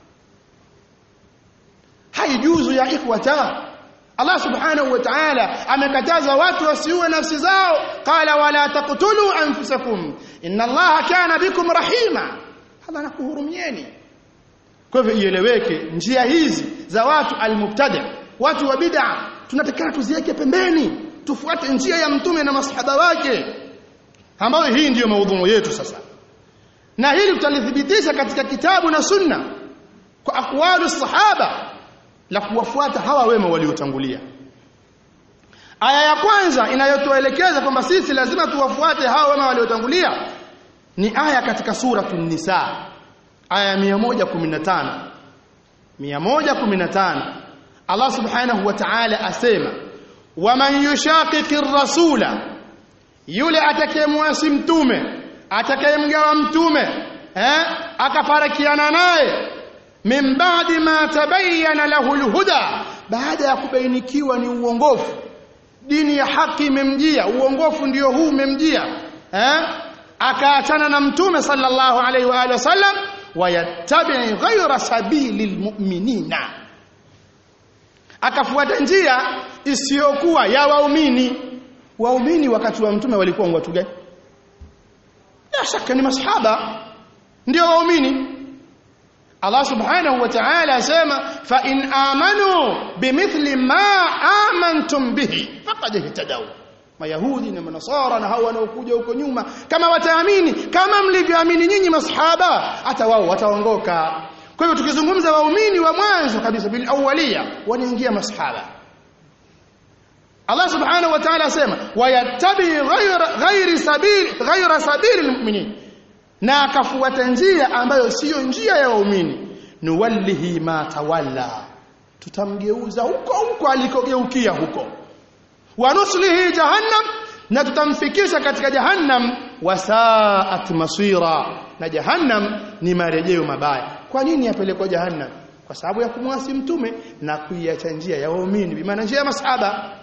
haijuzu ya ikhwata Allah subhanahu wa ta'ala amekataza watu wasiue nafsi zao qala wala taqtulu anfusakum inna Allah kana bikum rahima Allah anakuhurumieni kwa hivyo ieleweke njia hizi za watu almubtada watu wa bid'a tunatakana tuziweke pembeni tufuate njia ya mtume na masahaba wake ambayo hii ndiyo maudhumu yetu sasa na hili tutalithibitisha katika kitabu na sunna kwa aqwalu sahaba la kuwafuata hawa wema waliotangulia aya ya kwanza inayotuelekeza kwamba sisi lazima tuwafuate hawa wema waliotangulia ni aya katika suratul nisa aya 115 115 Allah subhanahu wa ta'ala asema waman yushaqiqi rasula yule atakayemwasi mtume atakayemgawa mtume eh akafarikiana naye min ba'di ma tabayyana lahu alhuda baada ya kubainikiwa ni uongofu dini ya haki imemjia uongofu ndio huu umemjia eh akaachana na mtume sallallahu alaihi wa alihi wasallam wayattabi ghayra sabili almu'minina akafuata njia isiyokuwa ya waumini waumini wakati wa mtume walikuwa watu gani la shaka ni masahaba ndio waumini Allah subhanahu wa ta'ala asema fa in amanu bimithli ma amantum bihi faqad ihtadaw mayahudi na manasara na hao wanaokuja huko nyuma kama wataamini kama mlivyoamini nyinyi masahaba hata wao wataongoka kwa hivyo tukizungumza waumini wa mwanzo kabisa bil awwaliya wanaingia masahaba Allah subhanahu wa ta'ala asema wayattabi ghayra ghayri sabili ghayra sabili almu'minin na akafuata njia ambayo siyo njia ya waumini nuwallihi ma tawalla tutamgeuza huko huko alikogeukia huko wanuslihi jahannam na tutamfikisha katika jahannam wasaat masira na jahannam ni marejeo mabaya kwa nini yapelekwa jahannam kwa sababu ya kumwasi mtume na kuiacha njia ya waumini bi maana njia ya masahaba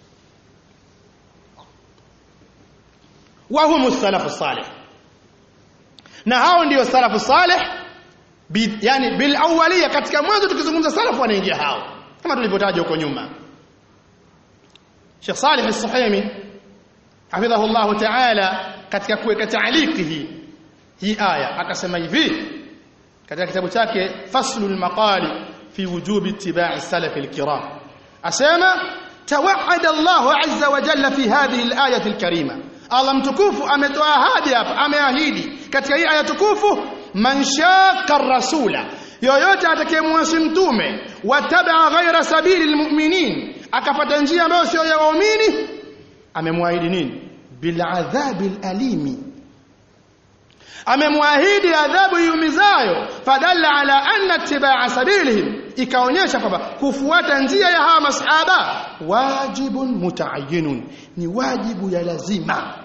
wa humu salafu salih na hao ndio salafu salih bi, yani bil awwaliya katika mwanzo tukizungumza salafu wanaingia hao kama tulivyotaja huko nyuma Sheikh Salih As-Suhaimi hafidhahu Allah Ta'ala katika kuweka taaliki hii hii aya akasema hivi katika kitabu chake Faslul Maqali fi wujubi ittiba'i salaf al-kiram asema tawa'ada Allah azza wa jalla fi hadhihi al-ayati al-karima Allah mtukufu ametoa ahadi hapa ameahidi katika hii aya tukufu man shaqqa rasula yoyote atakayemwasi mtume wataba ghaira sabili almu'minin akafata njia ambayo sio ya waumini amemwahidi nini bil adhabil alimi amemwahidi adhabu yumizayo fadalla ala anna ittiba'a sabilihim ikaonyesha kwamba kufuata njia ya hawa masahaba wajibun mutaayyinun ni wajibu ya lazima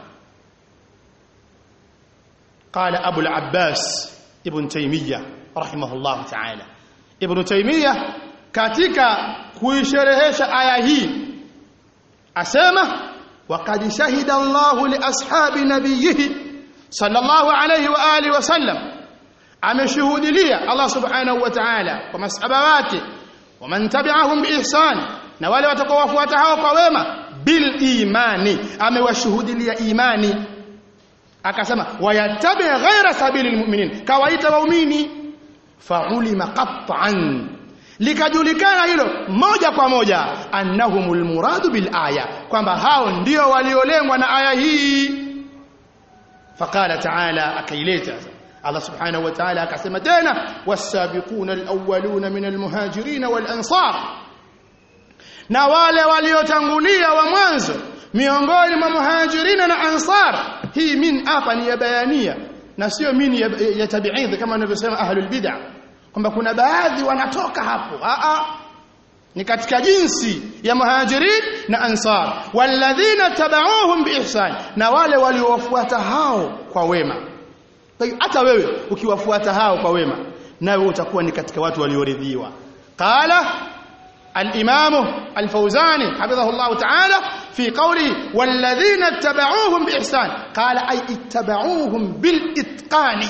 قال أبو العباس ابن تيمية رحمه الله تعالى ابن تيمية katika kuisherehesha aya hii asema waqad shahida Allahu li ashabi nabiyhi sallallahu alayhi wa alihi wasallam ameshuhudilia Allah subhanahu wa ta'ala kwa masahaba wake waman tabi'ahum biihsan na wale watakaowafuata hao kwa wema bil imani amewashuhudilia imani akasema wayattabi ghaira sabili almu'minin kawaita waumini faulima qat'an likajulikana hilo moja kwa moja annahumul muradu bil aya kwamba hao ndio waliolengwa na aya hii faqala ta'ala akaileta Allah subhanahu wa ta'ala akasema tena was-sabiquna al-awwaluna min al-muhajirin wal-ansar na wale waliotangulia wa mwanzo miongoni mwa muhajirina na ansar hii min hapa ni ya bayania na sio min ya, ya tabiidhi kama wanavyosema ahlul bid'ah kwamba kuna baadhi wanatoka hapo a a ni katika jinsi ya muhajirin na ansar walladhina tabauhum biihsan na wale waliowafuata hao kwa wema kwa hiyo hata wewe ukiwafuata hao kwa wema nawe utakuwa ni katika watu walioridhiwa qala الإمام الفوزاني حفظه الله تعالى في قوله والذين اتبعوهم بإحسان قال أي اتبعوهم بالإتقان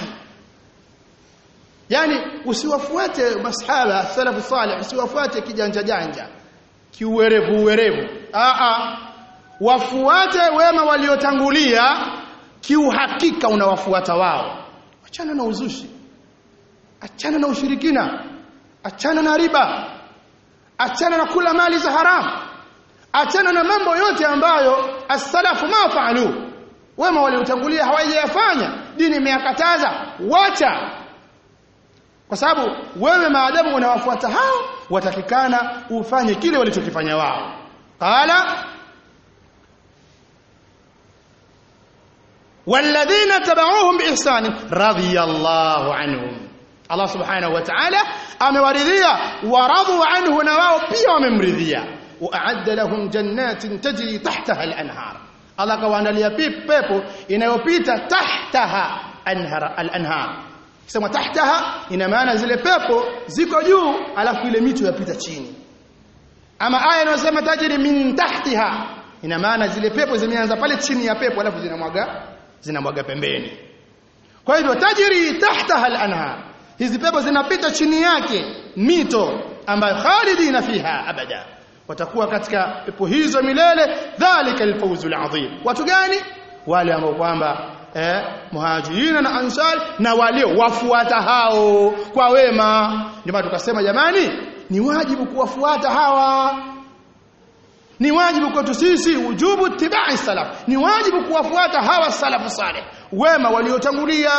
yani usiwafuate masahaba salafu salih usiwafuate kijanja janja kiuwerevu uwerevu a a wafuate wema waliotangulia kiuhakika unawafuata wao achana na uzushi achana na ushirikina achana na riba achana na kula mali za haramu achana na mambo yote ambayo as-salafu ma faalu wema waliotangulia hawajayafanya dini imeyakataza wacha kwa sababu wewe maadamu unawafuata hao watakikana ufanye kile walichokifanya wao qala والذين تبعوهم بإحسان رضي الله عنهم Allah subhanahu wa ta'ala amewaridhia waradhu anhu na wao pia wamemridhia waadda lahum jannatin tajri tahtaha al-anhar Allah kawaandalia pepo inayopita tahtaha anhar al-anhar kisema tahtaha ina maana zile pepo ziko juu alafu ile mito yapita chini ama aya inayosema tajri min tahtiha ina maana zile pepo zimeanza pale chini ya pepo alafu zinamwaga zinamwaga pembeni kwa hivyo tajri tahtaha al-anhar hizi pepo zinapita chini yake mito ambayo khalidina fiha abada watakuwa katika pepo hizo milele dhalika alfawzul azim watu gani wale ambao kwamba eh muhajirina na ansar na walio wafuata hao kwa wema ndio maana tukasema jamani ni wajibu kuwafuata hawa ni wajibu kwetu sisi ujubu tibai salaf ni wajibu kuwafuata hawa salafu saleh wema waliotangulia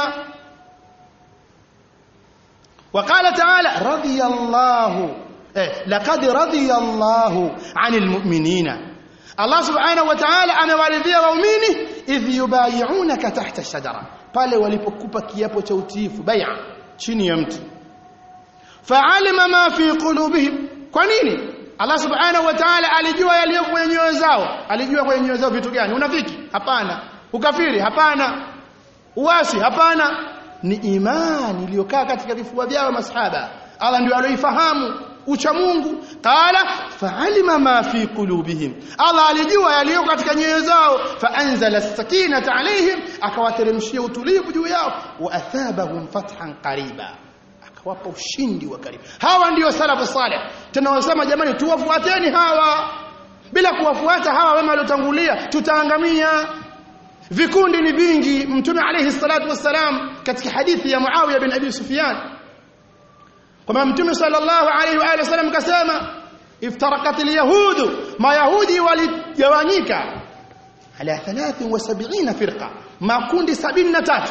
وقال تعالى رضي الله إيه لقد رضي الله عن المؤمنين الله سبحانه وتعالى amewaridhia waumini idh yubayi'unaka tahta shajara pale walipokupa kiapo cha utiifu bai'a chini ya mti fa'alima ma fi qulubihim kwa nini Allah subhanahu wa ta'ala alijua yaliyo kwenye nyoyo zao alijua kwenye nyoyo zao vitu gani unafiki hapana ukafiri hapana uasi hapana ni imani iliyokaa katika vifua vyao masahaba Allah ndio aloifahamu ucha Mungu qala fa'alima ma fi qulubihim Allah alijua yaliyo katika nyoyo zao fa'anzala as-sakinata alayhim akawateremshia utulivu juu yao wa athabahum fathan qariba akawapa ushindi wa karibu hawa ndio salafu salih tunawasema jamani tuwafuateni hawa bila kuwafuata hawa wema waliotangulia tutaangamia vikundi ni vingi mtume alayhi salatu wassalam katika hadithi ya Muawiya bin Abi Sufyan kwamba mtume sallallahu alayhi wa alihi wasallam kasema iftarakat alyahud mayahudi waligawanyika ala 73 firqa makundi 73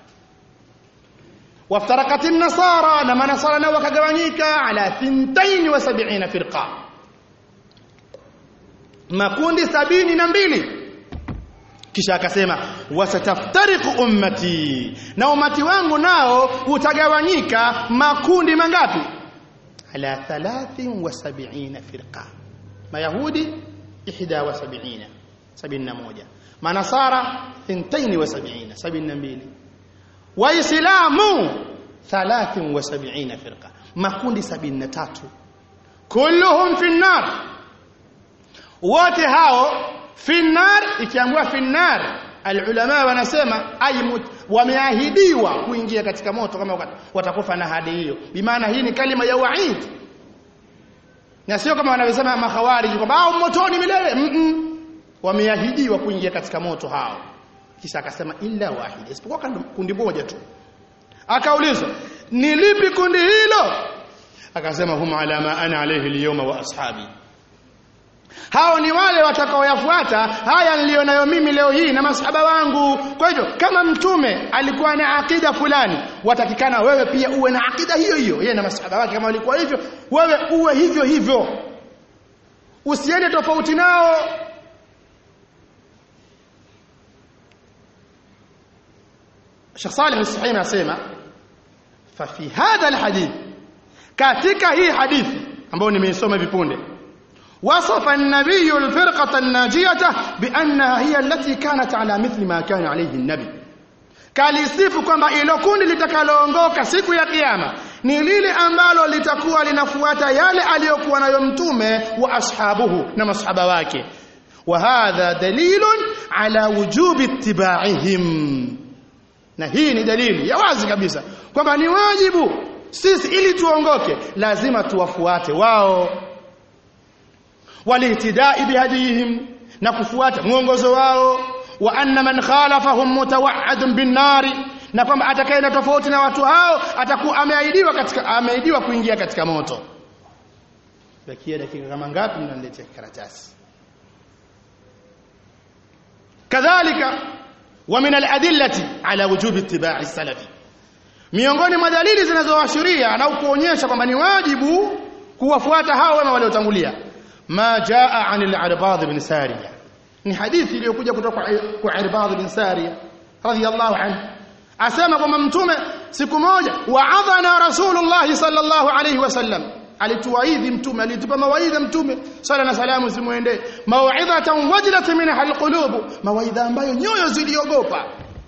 waftarakat an-nasara na manasara nao wakagawanyika ala 72 firqa makundi 72 kisha akasema wasataftariqu ummati na umati wangu nao utagawanyika makundi mangapi ala 73 firqa mayahudi 71 71 manasara 72 72 waislamu 73 firqa makundi 73 kulluhum fi nar wote hao finnar ikiambiwa finnar alulama wanasema ay wameahidiwa kuingia katika moto kama watakufa na hadi hiyo bimaana hii ni kalima ya waid na sio kama wanavyosema makhawariji kwamba hao motoni milele mm -mm. wameahidiwa kuingia katika moto hao kisha akasema illa wahid isipokuwa kundi moja tu akaulizwa ni lipi kundi hilo akasema hum ala ma ana alayhi al wa ashabi hao ni wale watakaoyafuata haya nilionayo mimi leo hii na masahaba wangu kwa hivyo kama mtume alikuwa na akida fulani watakikana wewe pia uwe na akida hiyo hiyo yeye na masahaba wake kama walikuwa hivyo wewe uwe hivyo hivyo usiende tofauti nao Sheikh Saleh Al-Suhaimi anasema fa fi hadha alhadith katika hii hadithi ambayo nimeisoma hivi punde وصف النبي الفرقة الناجية بأنها هي التي كانت على مثل ما كان عليه النبي kalisifu kwamba ilo kundi litakaloongoka siku ya kiyama ni lile ambalo litakuwa linafuata yale aliyokuwa nayo mtume wa ashabuhu na masahaba wake wa hadha dalilun ala wujubi ittiba'ihim na hii ni dalili ya wazi kabisa kwamba ni wajibu sisi ili tuongoke lazima tuwafuate wao walihtidai bihadihim na kufuata mwongozo wao wa anna man khalafahum mutawa'adun bin nari na kwamba atakayeenda tofauti na watu hao atakuwa ameahidiwa katika ameahidiwa kuingia katika moto bakia dakika kama ngapi mnaniletea karatasi kadhalika wa min al-adillati ala wujubi ittiba'i salafi miongoni mwa dalili zinazoashiria na kuonyesha kwamba ni wajibu kuwafuata hao wema waliotangulia ma jaa anil arbad bin sariya ni hadithi iliyokuja kutoka kwa arbad bin sariya radhiyallahu anhu asema kwamba mtume siku moja wa'adhana rasulullah sallallahu alayhi wasallam alituwaidhi mtume alitupa mawaidha mtume sala na salamu zimuendee mau'idhatan wajlat minha alqulub mawaidha ambayo nyoyo ziliogopa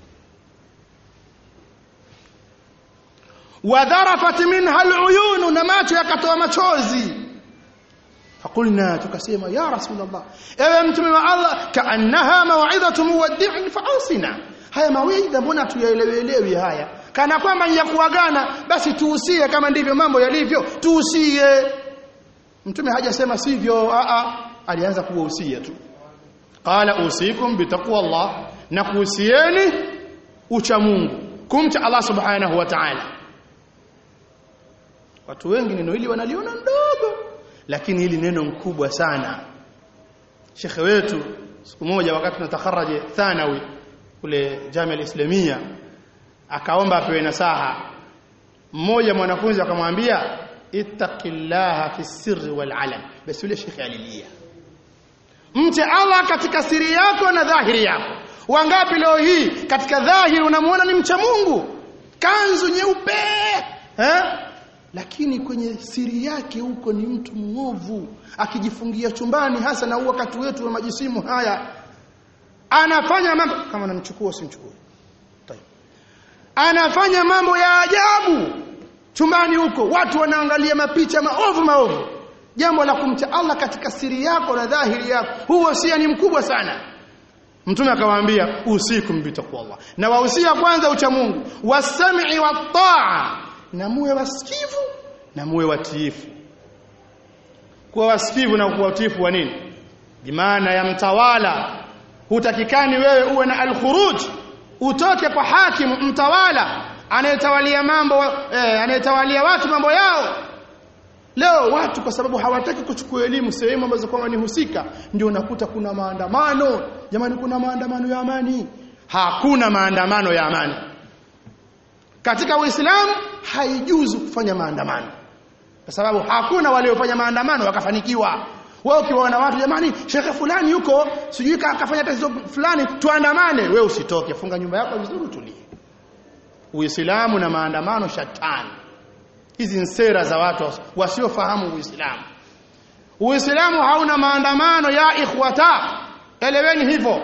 wadharafat minha aluyun na macho yakatoa machozi فقلنا tukasema ya rasulullah ewe mtume wa Allah kaannaha mau'izatu muwaddi'in fa'asina haya mawaidha mbona tuyaelewelewi haya kana kwamba ya kuagana basi tuusie kama ndivyo mambo yalivyo tuusie mtume hajasema sivyo a a alianza kuwahusia tu qala usikum bitaqwa Allah na kuhusieni ucha Mungu kumcha Allah subhanahu wa ta'ala watu wengi neno hili wanaliona ndogo lakini hili neno mkubwa sana shekhe wetu siku moja wakati tunatakaraje thanawi kule Jamia Islamia akaomba apewe nasaha mmoja mwanafunzi akamwambia ittaqillaha fi sirri wal alam basi yule shekhe alilia mche Allah katika siri yako na dhahiri yako wangapi leo hii katika dhahiri unamuona ni mcha Mungu kanzu nyeupe eh lakini kwenye siri yake huko ni mtu mwovu akijifungia chumbani hasa na wakati wetu wa majisimu haya anafanya mambo kama namchukua usimchukue anafanya mambo ya ajabu chumbani huko watu wanaangalia mapicha maovu maovu jambo la kumcha Allah katika siri yako na dhahiri yako huo sia ni mkubwa sana mtume akawaambia usikum bitaqwallah na wahusia kwanza ucha Mungu wasam'i wat-ta'a na muwe wasikivu na muwe watiifu kuwa wasikivu na kuwa watiifu wa nini bimaana ya mtawala hutakikani wewe uwe na al-khuruj utoke kwa hakimu mtawala anayetawalia mambo eh, anayetawalia watu mambo yao leo watu kwa sababu hawataki kuchukua elimu sehemu ambazo kwamba ni husika ndio unakuta kuna maandamano jamani kuna maandamano ya amani hakuna maandamano ya amani katika Uislamu haijuzu kufanya maandamano kwa sababu hakuna waliofanya maandamano wakafanikiwa wewe ukiwaona watu jamani shekhe fulani yuko sijui kafanya tatizo fulani tuandamane wewe usitoke funga nyumba yako vizuri utulie Uislamu na maandamano shatani hizi ni sera za watu wasiofahamu Uislamu Uislamu hauna maandamano ya ikhwata eleweni hivyo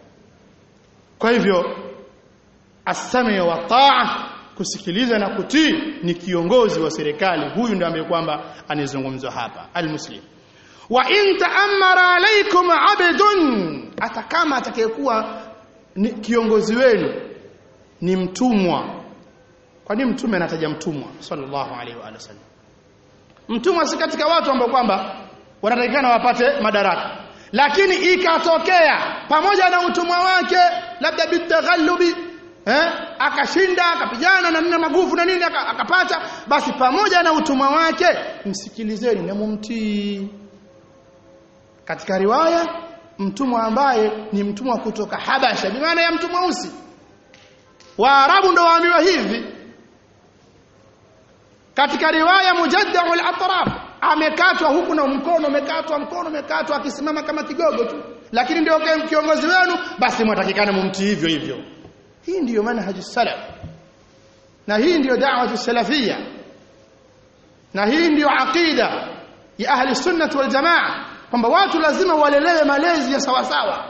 kwa hivyo asami wa taa kusikiliza na kutii ni kiongozi wa serikali huyu ndiye ambaye kwamba anizungumzwa hapa almuslim wa in ta'ammara alaykum 'abdun hata kama atakayekuwa kiongozi wenu ni mtumwa kwa nini mtume anataja mtumwa sallallahu alaihi wa sallam mtumwa si katika watu ambao kwamba wanatakikana wapate madaraka lakini ikatokea pamoja na utumwa wake labda bitaghallubi eh akashinda akapigana na nina maguvu na nini akapata basi pamoja na utumwa wake msikilizeni na mumtii katika riwaya mtumwa ambaye ni mtumwa kutoka Habasha bi maana ya mtumwa usi Waarabu ndo waambiwa hivi katika riwaya mujaddau al-atraf amekatwa huku na mkono umekatwa mkono umekatwa akisimama kama kigogo tu lakini ndio kiongozi wenu basi mwatakikana mumtii hivyo hivyo hii ndiyo manhaji salaf na hii ndiyo da'watu salafia na hii ndiyo aqida ya ahli sunnah wal jamaa kwamba watu lazima walelewe malezi ya sawa sawa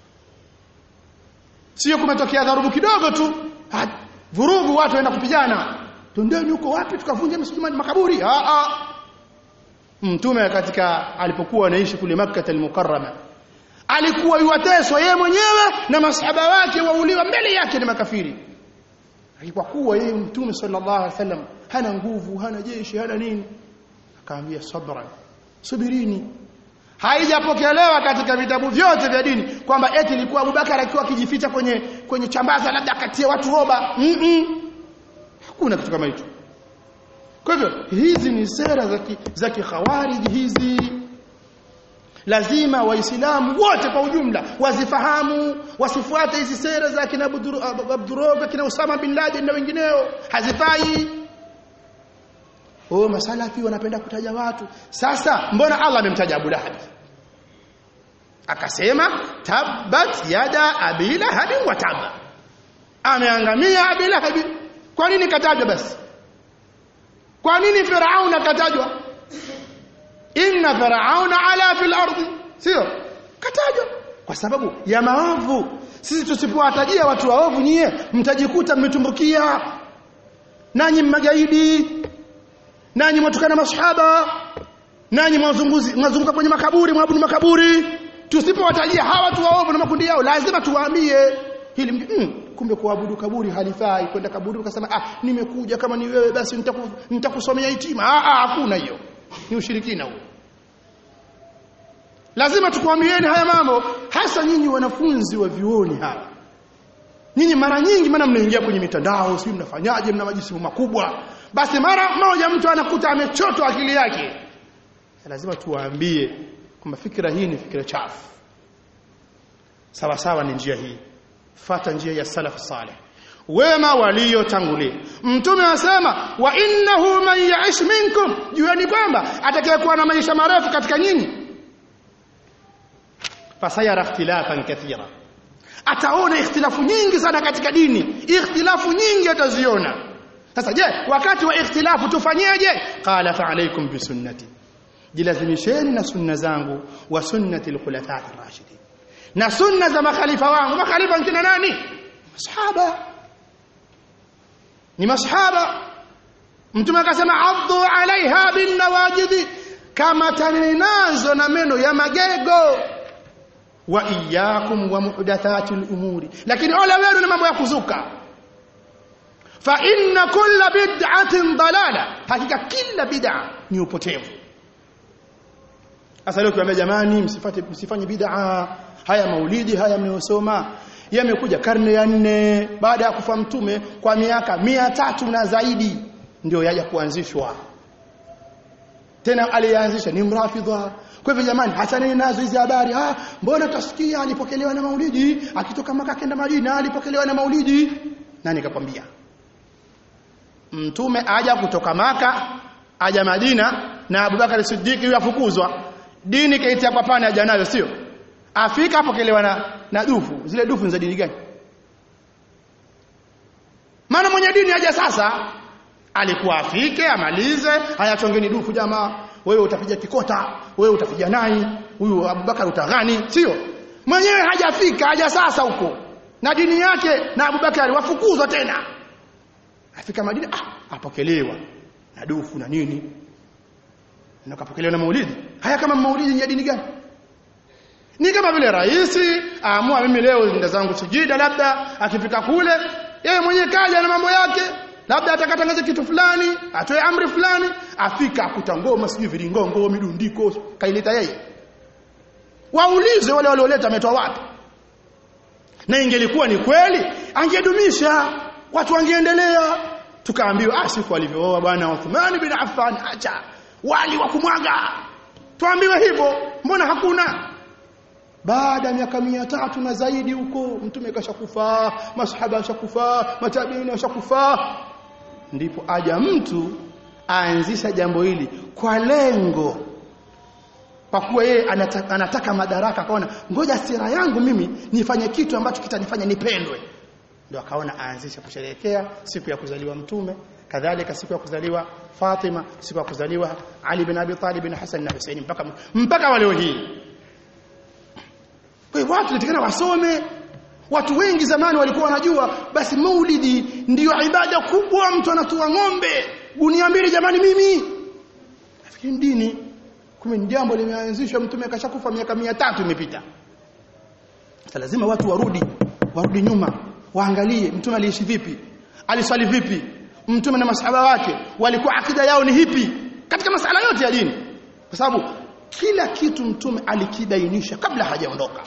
sio kumetokea dharubu kidogo tu vurugu watu waenda kupigana tundeni huko wapi tukavunja msikiti makaburi a a mtume katika alipokuwa anaishi kule Makkah al-Mukarrama alikuwa yuwateswa yeye mwenyewe na masahaba wake wauliwa mbele yake ni makafiri alikuwa kuwa yeye mtume sallallahu alaihi wasallam hana nguvu hana jeshi hana nini akaambia sabra subirini haijapokelewa katika vitabu vyote vya dini kwamba eti ilikuwa Abubakar akiwa akijificha kwenye kwenye chambaza labda akatie watu roba mm -mm. hakuna kitu kama hicho kwa hivyo hizi ni sera za za kikhawarij hizi lazima waislamu wote kwa ujumla wazifahamu wasifuate hizi sera za kina Abduroga kina Usama bin Laden na wengineo hazifai oh masalafi wanapenda kutaja watu sasa mbona Allah amemtaja Abu Lahab akasema tabbat yada abi lahab wa tabba ameangamia abi lahab kwa nini katajwa basi kwa nini firauna katajwa inna firauna ala fil ardi sio katajwa kwa sababu ya maovu sisi tusipowatajia watu waovu nyie mtajikuta mmetumbukia nanyi magaidi nanyi mwatukana masahaba nanyi mwazunguzi mwazunguka kwenye makaburi mwabudu makaburi tusipowatajia hawa watu waovu na makundi yao lazima tuwaambie hili mm, kumbe kuabudu kaburi halifai kwenda kaburi ukasema ah nimekuja kama ni wewe basi nitakusomea hitima ah ah hakuna hiyo ni ushirikina huo lazima tukwambieni haya mambo hasa nyinyi wanafunzi wa vioni hawa nyinyi mara nyingi maana mnaingia kwenye mitandao sio mnafanyaje mna majisimu makubwa basi mara moja mtu anakuta amechotwa akili yake lazima tuwaambie kwamba fikra hii ni fikra chafu sawa sawa ni njia hii fata njia ya salaf salih wema waliotangulia mtume anasema wa innahu man ya'ish minkum jueni kwamba atakayekuwa na maisha marefu katika nyinyi fasayara ikhtilafan kathira ataona ikhtilafu nyingi sana katika dini ikhtilafu nyingi ataziona sasa je wakati wa ikhtilafu tufanyeje qala fa alaykum bi sunnati jilazimisheni na sunna zangu wa sunnati al-khulafa ar-rashidin na sunna za makhalifa wangu makhalifa ni nani masahaba ni masahaba mtume akasema addu alaiha bin nawajidi kama taninazo na meno ya magego wa iyyakum wa muhdathatil umuri lakini ole wenu na mambo ya kuzuka fa inna kulla bid'atin dalala hakika kila bid'a ni upotevu sasa leo kiwaambia jamani msifate msifanye bid'a haya maulidi haya mnayosoma yamekuja karne ya nne baada ya kufa mtume kwa miaka mia tatu na zaidi ndio yaja kuanzishwa tena aliyeanzisha ni mrafidha kwa hivyo jamani hasaneni nazo hizi habari ah mbona utasikia alipokelewa na maulidi akitoka maka kenda Madina alipokelewa na maulidi nani kakwambia mtume aja kutoka maka aja Madina na Abubakar Siddiq yafukuzwa dini kaitia kwa pana aja nayo sio afika apokelewa na na dufu zile dufu za dini gani maana mwenye dini aja sasa alikuwa afike amalize haya chongeni dufu jamaa wewe utapiga kikota wewe utapiga nai huyu Abubakar utaghani sio mwenyewe hajafika haja sasa huko na dini yake na Abubakar wafukuzwa tena afika Madina ah apokelewa na dufu na nini na kapokelewa na maulidi haya kama maulidi ni ya dini gani ni kama vile rais aamua mimi leo nenda zangu sijida labda akifika kule yeye mwenyewe kaja na mambo yake labda atakatangaza kitu fulani atoe amri fulani afika akuta ngoma sijui viringongo midundiko kaileta yeye waulize wale walioleta ametoa wapi na ingelikuwa ni kweli angedumisha watu wangeendelea tukaambiwa ah siku alivyooa bwana Uthman bin Affan acha wali wa kumwaga tuambiwe hivyo mbona hakuna baada ya miaka mia tatu na zaidi huko mtume kashakufa masahaba washakufa matabiini washakufa ndipo aja mtu aanzisha jambo hili kwa lengo kwa kuwa yeye anataka, anataka madaraka akaona ngoja sira yangu mimi nifanye kitu ambacho kitanifanya nipendwe ndio akaona aanzisha kusherehekea siku ya kuzaliwa mtume kadhalika siku ya kuzaliwa Fatima siku ya kuzaliwa Ali bin Abi Talib bin Hassan na Hussein mpaka mpaka wa leo hii kwa hiyo watu natakana wasome watu wengi zamani walikuwa wanajua basi maulidi ndiyo ibada kubwa mtu anatua ng'ombe gunia mbili jamani mimi nafikiri dini kumbe ni jambo limeanzishwa mtume akashakufa miaka mia tatu imepita sasa lazima watu warudi warudi nyuma waangalie mtume aliishi vipi aliswali vipi mtume na masahaba wake walikuwa akida yao ni hipi katika masala yote ya dini kwa sababu kila kitu mtume alikibainisha kabla hajaondoka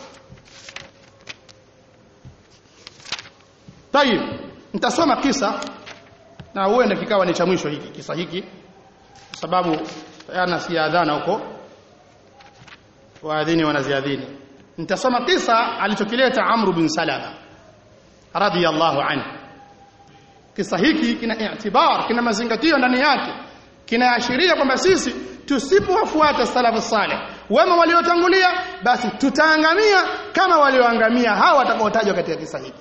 Tayib nitasoma kisa na huenda kikawa ni cha mwisho hiki kisa hiki kwa sababu yana siadhana huko waadhini wanaziadhini nitasoma kisa alichokileta Amr bin Salama radiyallahu anhu kisa hiki kina i'tibar kina mazingatio ndani yake kinaashiria kwamba sisi tusipowafuata salafu saleh wema waliotangulia basi tutaangamia kama walioangamia hawa watakaotajwa katika kisa hiki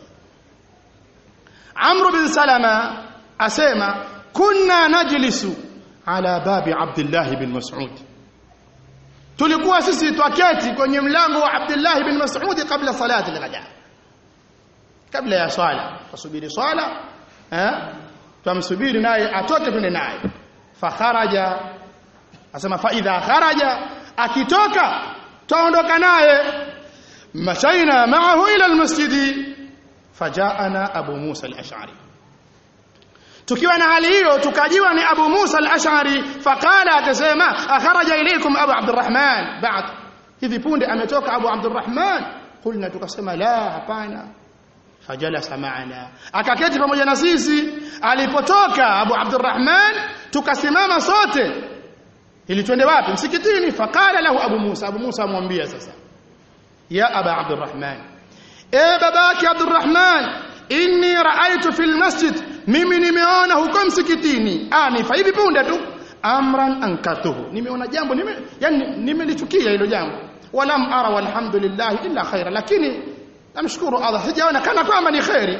Amr bin Salama asema kunna najlisu ala babi Abdullah bin Mas'ud tulikuwa sisi twaketi kwenye mlango wa Abdullah bin Mas'ud kabla salati al-ghada kabla ya swala tusubiri swala eh tumsubiri naye atoke twende naye fa kharaja asema fa idha kharaja akitoka taondoka naye mashaina ma'ahu ila al-masjidi fajaana Abu Musa al-Ash'ari tukiwa na hali hiyo tukajiwa ni Abu Musa al-Ash'ari faqala akasema akharaja ilaykum Abu Abdurrahman ba'd hivi punde ametoka Abu Abdurrahman kulna tukasema la hapana fajalasa maana akaketi pamoja na sisi alipotoka Abu Abdurrahman tukasimama sote ili twende wapi msikitini faqala lahu Abu Musa Abu Musa amwambia sasa ya Aba Abdurrahman e babaki Abdurrahman inni raaitu fil masjid mimi nimeona huko msikitini anifa hivi punde tu amran ankatuhu nimeona jambo nime yani nimelichukia hilo jambo walam ara walhamdulillah illa khaira lakini namshukuru Allah sijaona kana kwamba ni khairi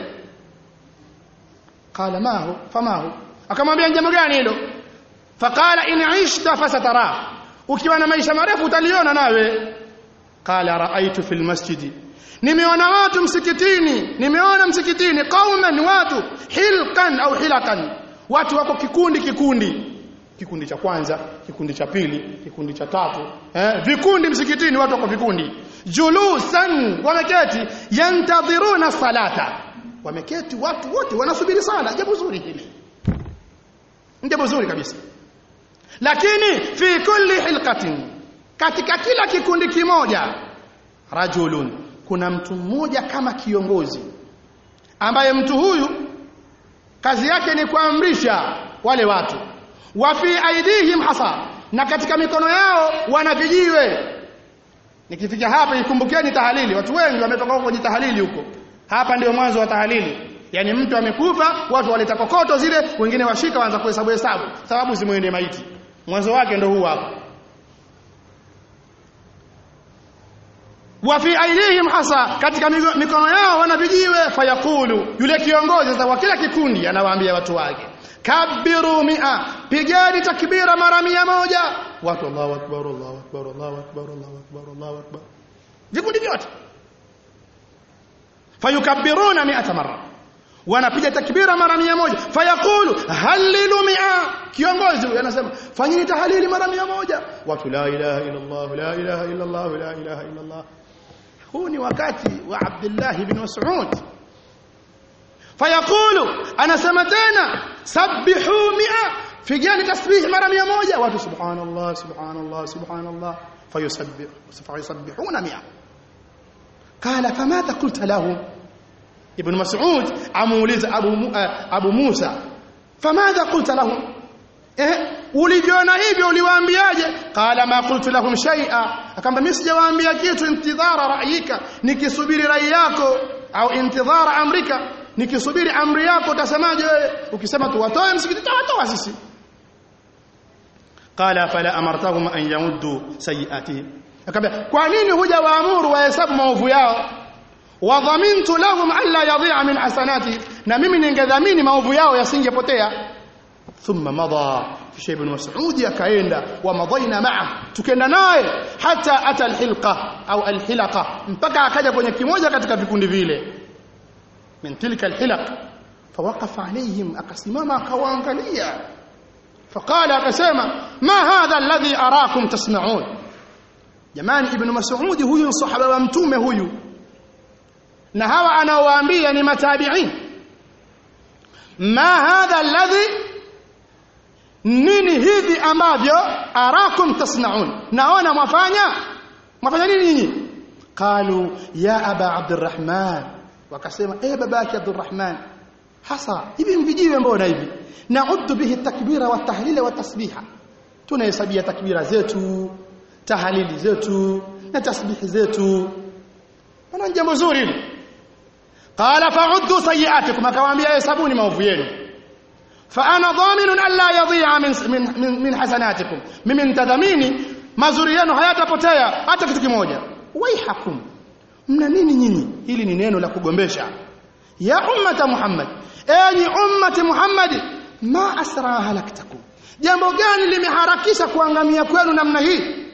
qala ma hu fama hu akamwambia jambo gani hilo faqala in ishta fasatara ukiwa na maisha marefu utaliona nawe qala raaitu fil masjidi nimeona watu msikitini nimeona msikitini qauman watu hilkan au hilakan watu wako kikundi kikundi kikundi cha kwanza kikundi cha pili kikundi cha tatu eh vikundi msikitini watu wako vikundi julusan wameketi yantadhiruna salata wameketi watu wote wanasubiri sala jambo zuri hili jambo zuri kabisa lakini fi kulli hilqatin katika kila kikundi kimoja rajulun kuna mtu mmoja kama kiongozi ambaye mtu huyu kazi yake ni kuamrisha wale watu wa fi aidihim hasa na katika mikono yao wana vijiwe nikifika hapa ikumbukeni tahalili watu wengi wametoka huko kwenye tahalili huko hapa ndio mwanzo wa tahalili yani mtu amekufa watu waleta kokoto zile wengine washika waanza kuhesabu hesabu sababu zimwende maiti mwanzo wake ndio huu hapa wa fi aidihim hasa katika mikono yao wana vijiwe fayaqulu yule kiongozi sasa wa kila kikundi anawaambia watu wake kabiru mia pigeni takbira mara mia moja watu Allahu akbar Allahu akbar Allahu akbar Allahu akbar Allahu akbar vikundi vyote fayukabbiruna mi'ata marra wanapiga takbira mara mia moja fayaqulu halilu mia kiongozi huyo anasema fanyeni tahlili mara mia moja watu la ilaha illa Allah la ilaha illa Allah la ilaha illa Allah huu ni wakati wa Abdullah ibn Mas'ud fayaqulu anasema tena sabbihu mia figani tasbih mara mia moja watu subhanallah subhanallah subhanallah fayusabbih fayusabbihuna mia قال فماذا قلت له ابن مسعود amuuliza abu abu Musa famadha qulta lahum eh ulijiona hivyo uliwaambiaje qala ma qultu lahum shay'a akamba mimi sijawaambia kitu intidhara ra'yika nikisubiri rai yako au intidhara amrika nikisubiri amri yako utasemaje wewe ukisema tu watoe msikiti tawatoa sisi qala fala amartahum an yamuddu sayiatihim akamwambia kwa nini huja waamuru wahesabu maovu yao wadhamintu lahum alla yadhi'a min hasanati na mimi ningedhamini maovu yao yasingepotea thumma madha kisha ibn mas'ud akaenda wa madaina ma'a tukenda naye hata ata alhilqa au alhilaqa mpaka akaja kwenye kimoja katika vikundi vile min tilka alhilaq fawaqafa alayhim akasimama akawaangalia faqala akasema ma hadha alladhi arakum tasma'un jamani ibn mas'ud huyu sahaba wa mtume huyu na hawa anaowaambia ni matabi'in ma hadha alladhi nini hivi ambavyo arakum tasnaun naona mwafanya mwafanya nini nyinyi qalu ya aba abdurrahman wakasema eh babaki abdurrahman hasa hivi mvijiwe mbona hivi nauddu bihi takbira wa tahlila wa tasbiha tunahesabia takbira zetu tahalili zetu na tasbihi zetu ana jambo zuri hili qala fa'uddu sayi'atikum akawaambia hesabuni maovu yenu فانا ضامن الا يضيع من من من, من حسناتكم mimi nitadhamini mazuri yenu hayatapotea hata kitu kimoja waihakum mna nini nyinyi hili ni neno la kugombesha ya ummata muhammad enyi ummati muhammad ma asra halaktakum jambo gani limeharakisha kuangamia kwenu namna hii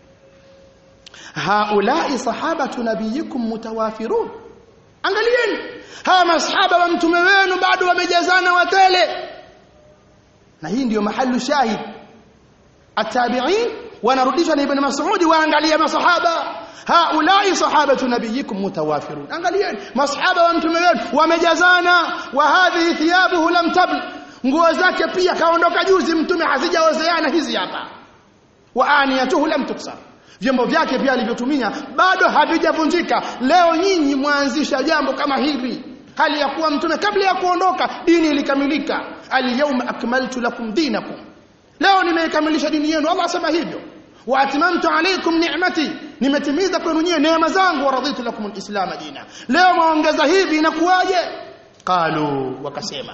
haulai sahabatu nabiyikum mutawafirun angalieni hawa masahaba wa mtume wenu bado wamejazana watele na hii ndiyo mahalu shahid atabi'in wanarudishwa na ibn mas'ud waangalia masahaba haulai sahabatu nabiyikum mutawafirun angalieni masahaba wa mtume wenu wamejazana wa hadhihi thiyabuhu lam tabl nguo zake pia kaondoka juzi mtume hazijaozeana hizi hapa wa aniyatuhu lam tuksar vyombo vyake pia alivyotumia bado havijavunjika leo nyinyi mwanzisha jambo kama hili hali ya kuwa mtume kabla ya kuondoka dini ilikamilika alyawma akmaltu lakum dinakum leo nimeikamilisha dini yenu Allah asema hivyo wa atmamtu alaykum ni'mati nimetimiza kwenu nyinyi neema zangu wa raditu lakum alislam dina leo maongeza hivi inakuwaje qalu wakasema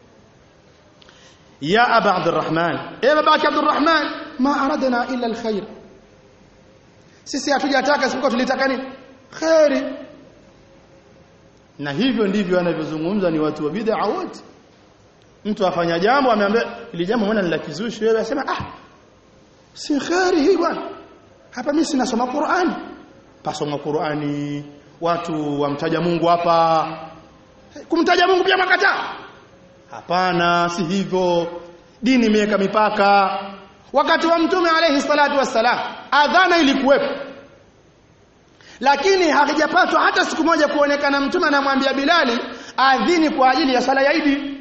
ya aba abdurrahman e babaki abdurrahman ma aradna illa alkhair sisi hatujataka sipokuwa tulitaka nini khairi na hivyo ndivyo anavyozungumza ni watu wa bid'a wote mtu afanya jambo ameambia ili jambo mbona ni la kizushi wewe asema ah si khairi hii bwana hapa mimi sinasoma Qur'ani pasoma Qur'ani watu wamtaja Mungu hapa kumtaja Mungu pia makataa hapana si hivyo dini imeweka mipaka wakati wa mtume alayhi salatu wassalam adhana ilikuwepo lakini hakijapatwa hata siku moja kuonekana mtume anamwambia Bilali adhini kwa ajili ya sala ya Idi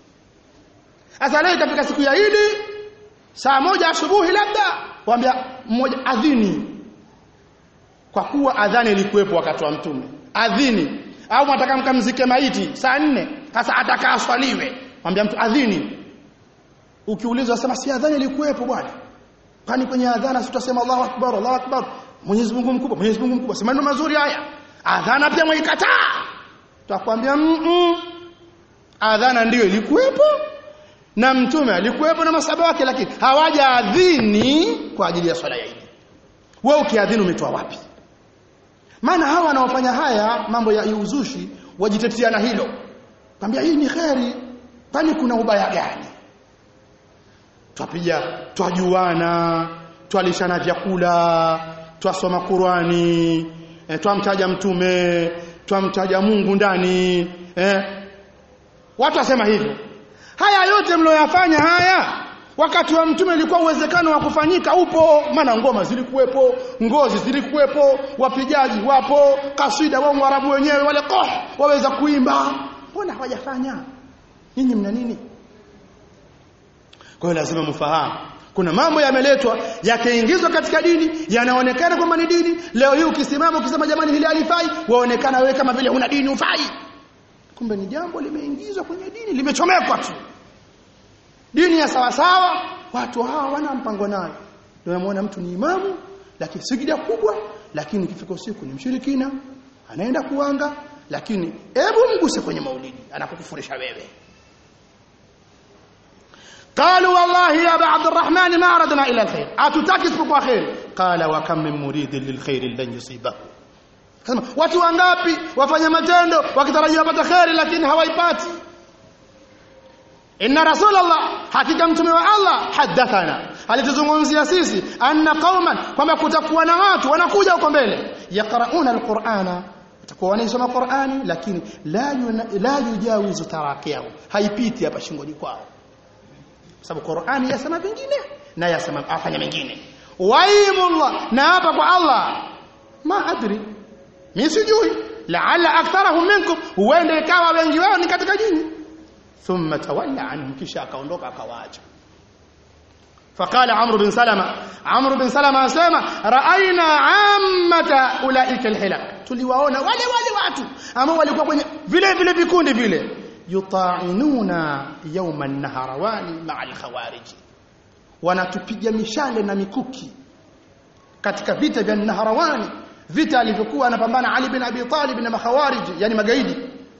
sasa leo ikafika siku ya Idi saa moja asubuhi labda waambia mmoja adhini kwa kuwa adhani ilikuwepo wakati wa mtume adhini au mtaka mkamzike maiti saa nne sasa atakaa swaliwe mwambia mtu adhini ukiulizwa sema si adhani ilikuwepo bwana kwani kwenye adhana tutasema Allahu akbar Allahu akbar Mwenyezi Mungu mkubwa Mwenyezi Mungu mkubwa sema mazuri haya adhana pia mwaikataa tutakwambia mm adhana ndiyo ilikuwepo na mtume alikuwepo na masaba wake lakini hawajaadhini kwa ajili ya swala ya Idi wewe ukiadhini umetoa wapi maana hawa wanaofanya haya mambo ya uzushi wajitetea na hilo kwambia hii ni kheri kwani kuna ubaya gani twapiga twajuana twalishana vyakula twasoma Qurani e, twamtaja mtume twamtaja Mungu ndani eh watu wasema hivyo haya yote mlioyafanya haya wakati wa mtume ilikuwa uwezekano wa kufanyika upo maana ngoma zilikuwepo ngozi zilikuwepo wapigaji wapo kasida wao warabu wenyewe wale koh waweza kuimba mbona hawajafanya nyinyi mna nini kwa hiyo lazima mfahamu kuna mambo yameletwa yakaingizwa katika dini yanaonekana kwamba ni dini leo hii ukisimama ukisema jamani hili halifai waonekana wewe kama vile huna dini ufai kumbe ni jambo limeingizwa kwenye dini limechomekwa tu dini ya sawa sawa watu hawa wana mpango nayo ndio unamuona mtu ni imamu lakini sijida kubwa lakini ikifika usiku ni mshirikina anaenda kuanga lakini hebu mguse kwenye maulidi anakukufurisha wewe قالوا والله يا ابا عبد الرحمن ما اردنا الا الخير اتتaki isipokuwa khair qala wa kam min muridin lilkhair lan yusibahu Kasema watu wangapi wafanya matendo wakitarajia wapata khairi lakini hawaipati inna rasulullah hakika mtume wa Allah hadathana alituzungumzia sisi anna qauman kwamba kutakuwa na watu wanakuja huko mbele yaqrauna alqur'ana watakuwa wanaisoma Qur'ani lakini la yuna, la yujawizu tarakiyahu haipiti hapa shingoni kwao sababu Qur'ani yasema vingine na yasema afanya mengine waimullah na hapa kwa Allah ma adri mimi sijui laala aktharahum minkum huenda ikawa wengi wao ni katika jini thumma tawalla anhum kisha akaondoka akawaacha فقال عمرو بن سلمة عمرو بن سلمة asema raaina ammata ulaika alhilak tuliwaona wale wale watu ambao walikuwa kwenye vile vile vikundi vile yuta'inuna yawma an-naharawani ma'a al-khawarij wanatupiga mishale na mikuki katika vita vya Naharawani vita alivyokuwa anapambana Ali bin Abi Talib na makhawarij yani magaidi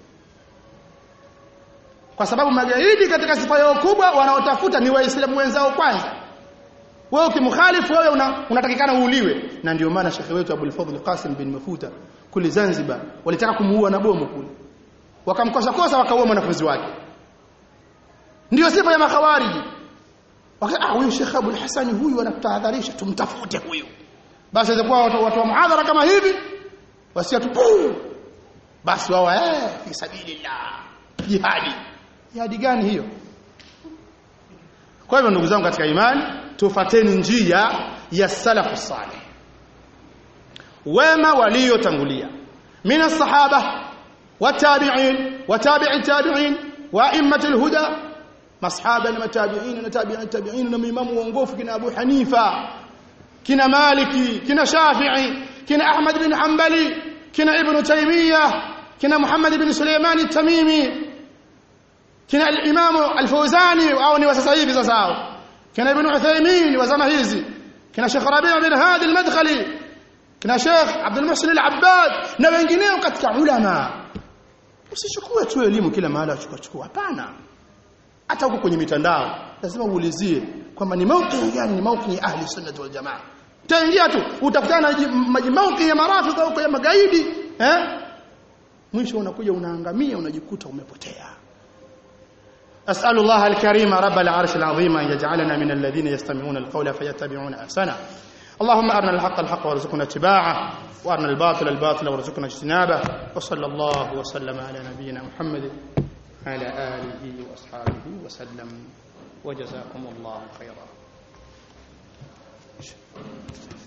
kwa sababu magaidi katika sifa yao kubwa wanaotafuta ni waislamu wenzao kwanza wewe ukimkhalifu wewe una, unatakikana uuliwe na ndio maana shekhe wetu Abul Fadhl Qasim bin Mafuta kule Zanzibar walitaka kumuua na bomu kule wakamkosa kosa wakaua mwanafunzi wake ndio sifa ya makhawariji ah huyu Sheikh Abul Hasan huyu anatahadharisha tumtafute huyu basi itakuwa watu, watu wa muhadhara kama hivi wasiatu basi wao eh fi sabilillah jihadi jihadi gani hiyo kwa hivyo ndugu zangu katika imani tufateni njia ya salafu salih wema waliotangulia min sahaba watabi'in watabi'i tabi'in wa immatul huda masahaba na matabi'in na tabi'i tabi'in na imamu waongofu kina Abu Hanifa kina Maliki kina Shafi'i kina Ahmad bin Hanbali kina Ibn Taymiyyah kina Muhammad bin Sulaiman at-Tamimi kina al-Imam al-Fawzani au ni wa sasa hivi sasa hao kina Ibn Uthaymeen wa zama hizi kina Sheikh Rabi' bin Hadi al-Madkhali kina Sheikh Abdul Muhsin al-Abbad na wengineo katika ulama usichukue tu elimu kila mahali achukua chukua hapana hata huko kwenye mitandao lazima uulizie kwamba ni mauqi gani ni mauqi ya ahli sunnah wal jamaa utaingia tu utakutana na mauqi ya marafiki huko ya magaidi eh mwisho unakuja unaangamia unajikuta umepotea أسأل الله الكريم رب العرش العظيم أن يجعلنا من الذين يستمعون القول فيتبعون أحسنه اللهم أرنا الحق الحق وارزقنا اتباعه وأرنا الباطل الباطل وارزقنا اجتنابه وصلى الله وسلم على نبينا محمد على آله وأصحابه وسلم وجزاكم الله خيرا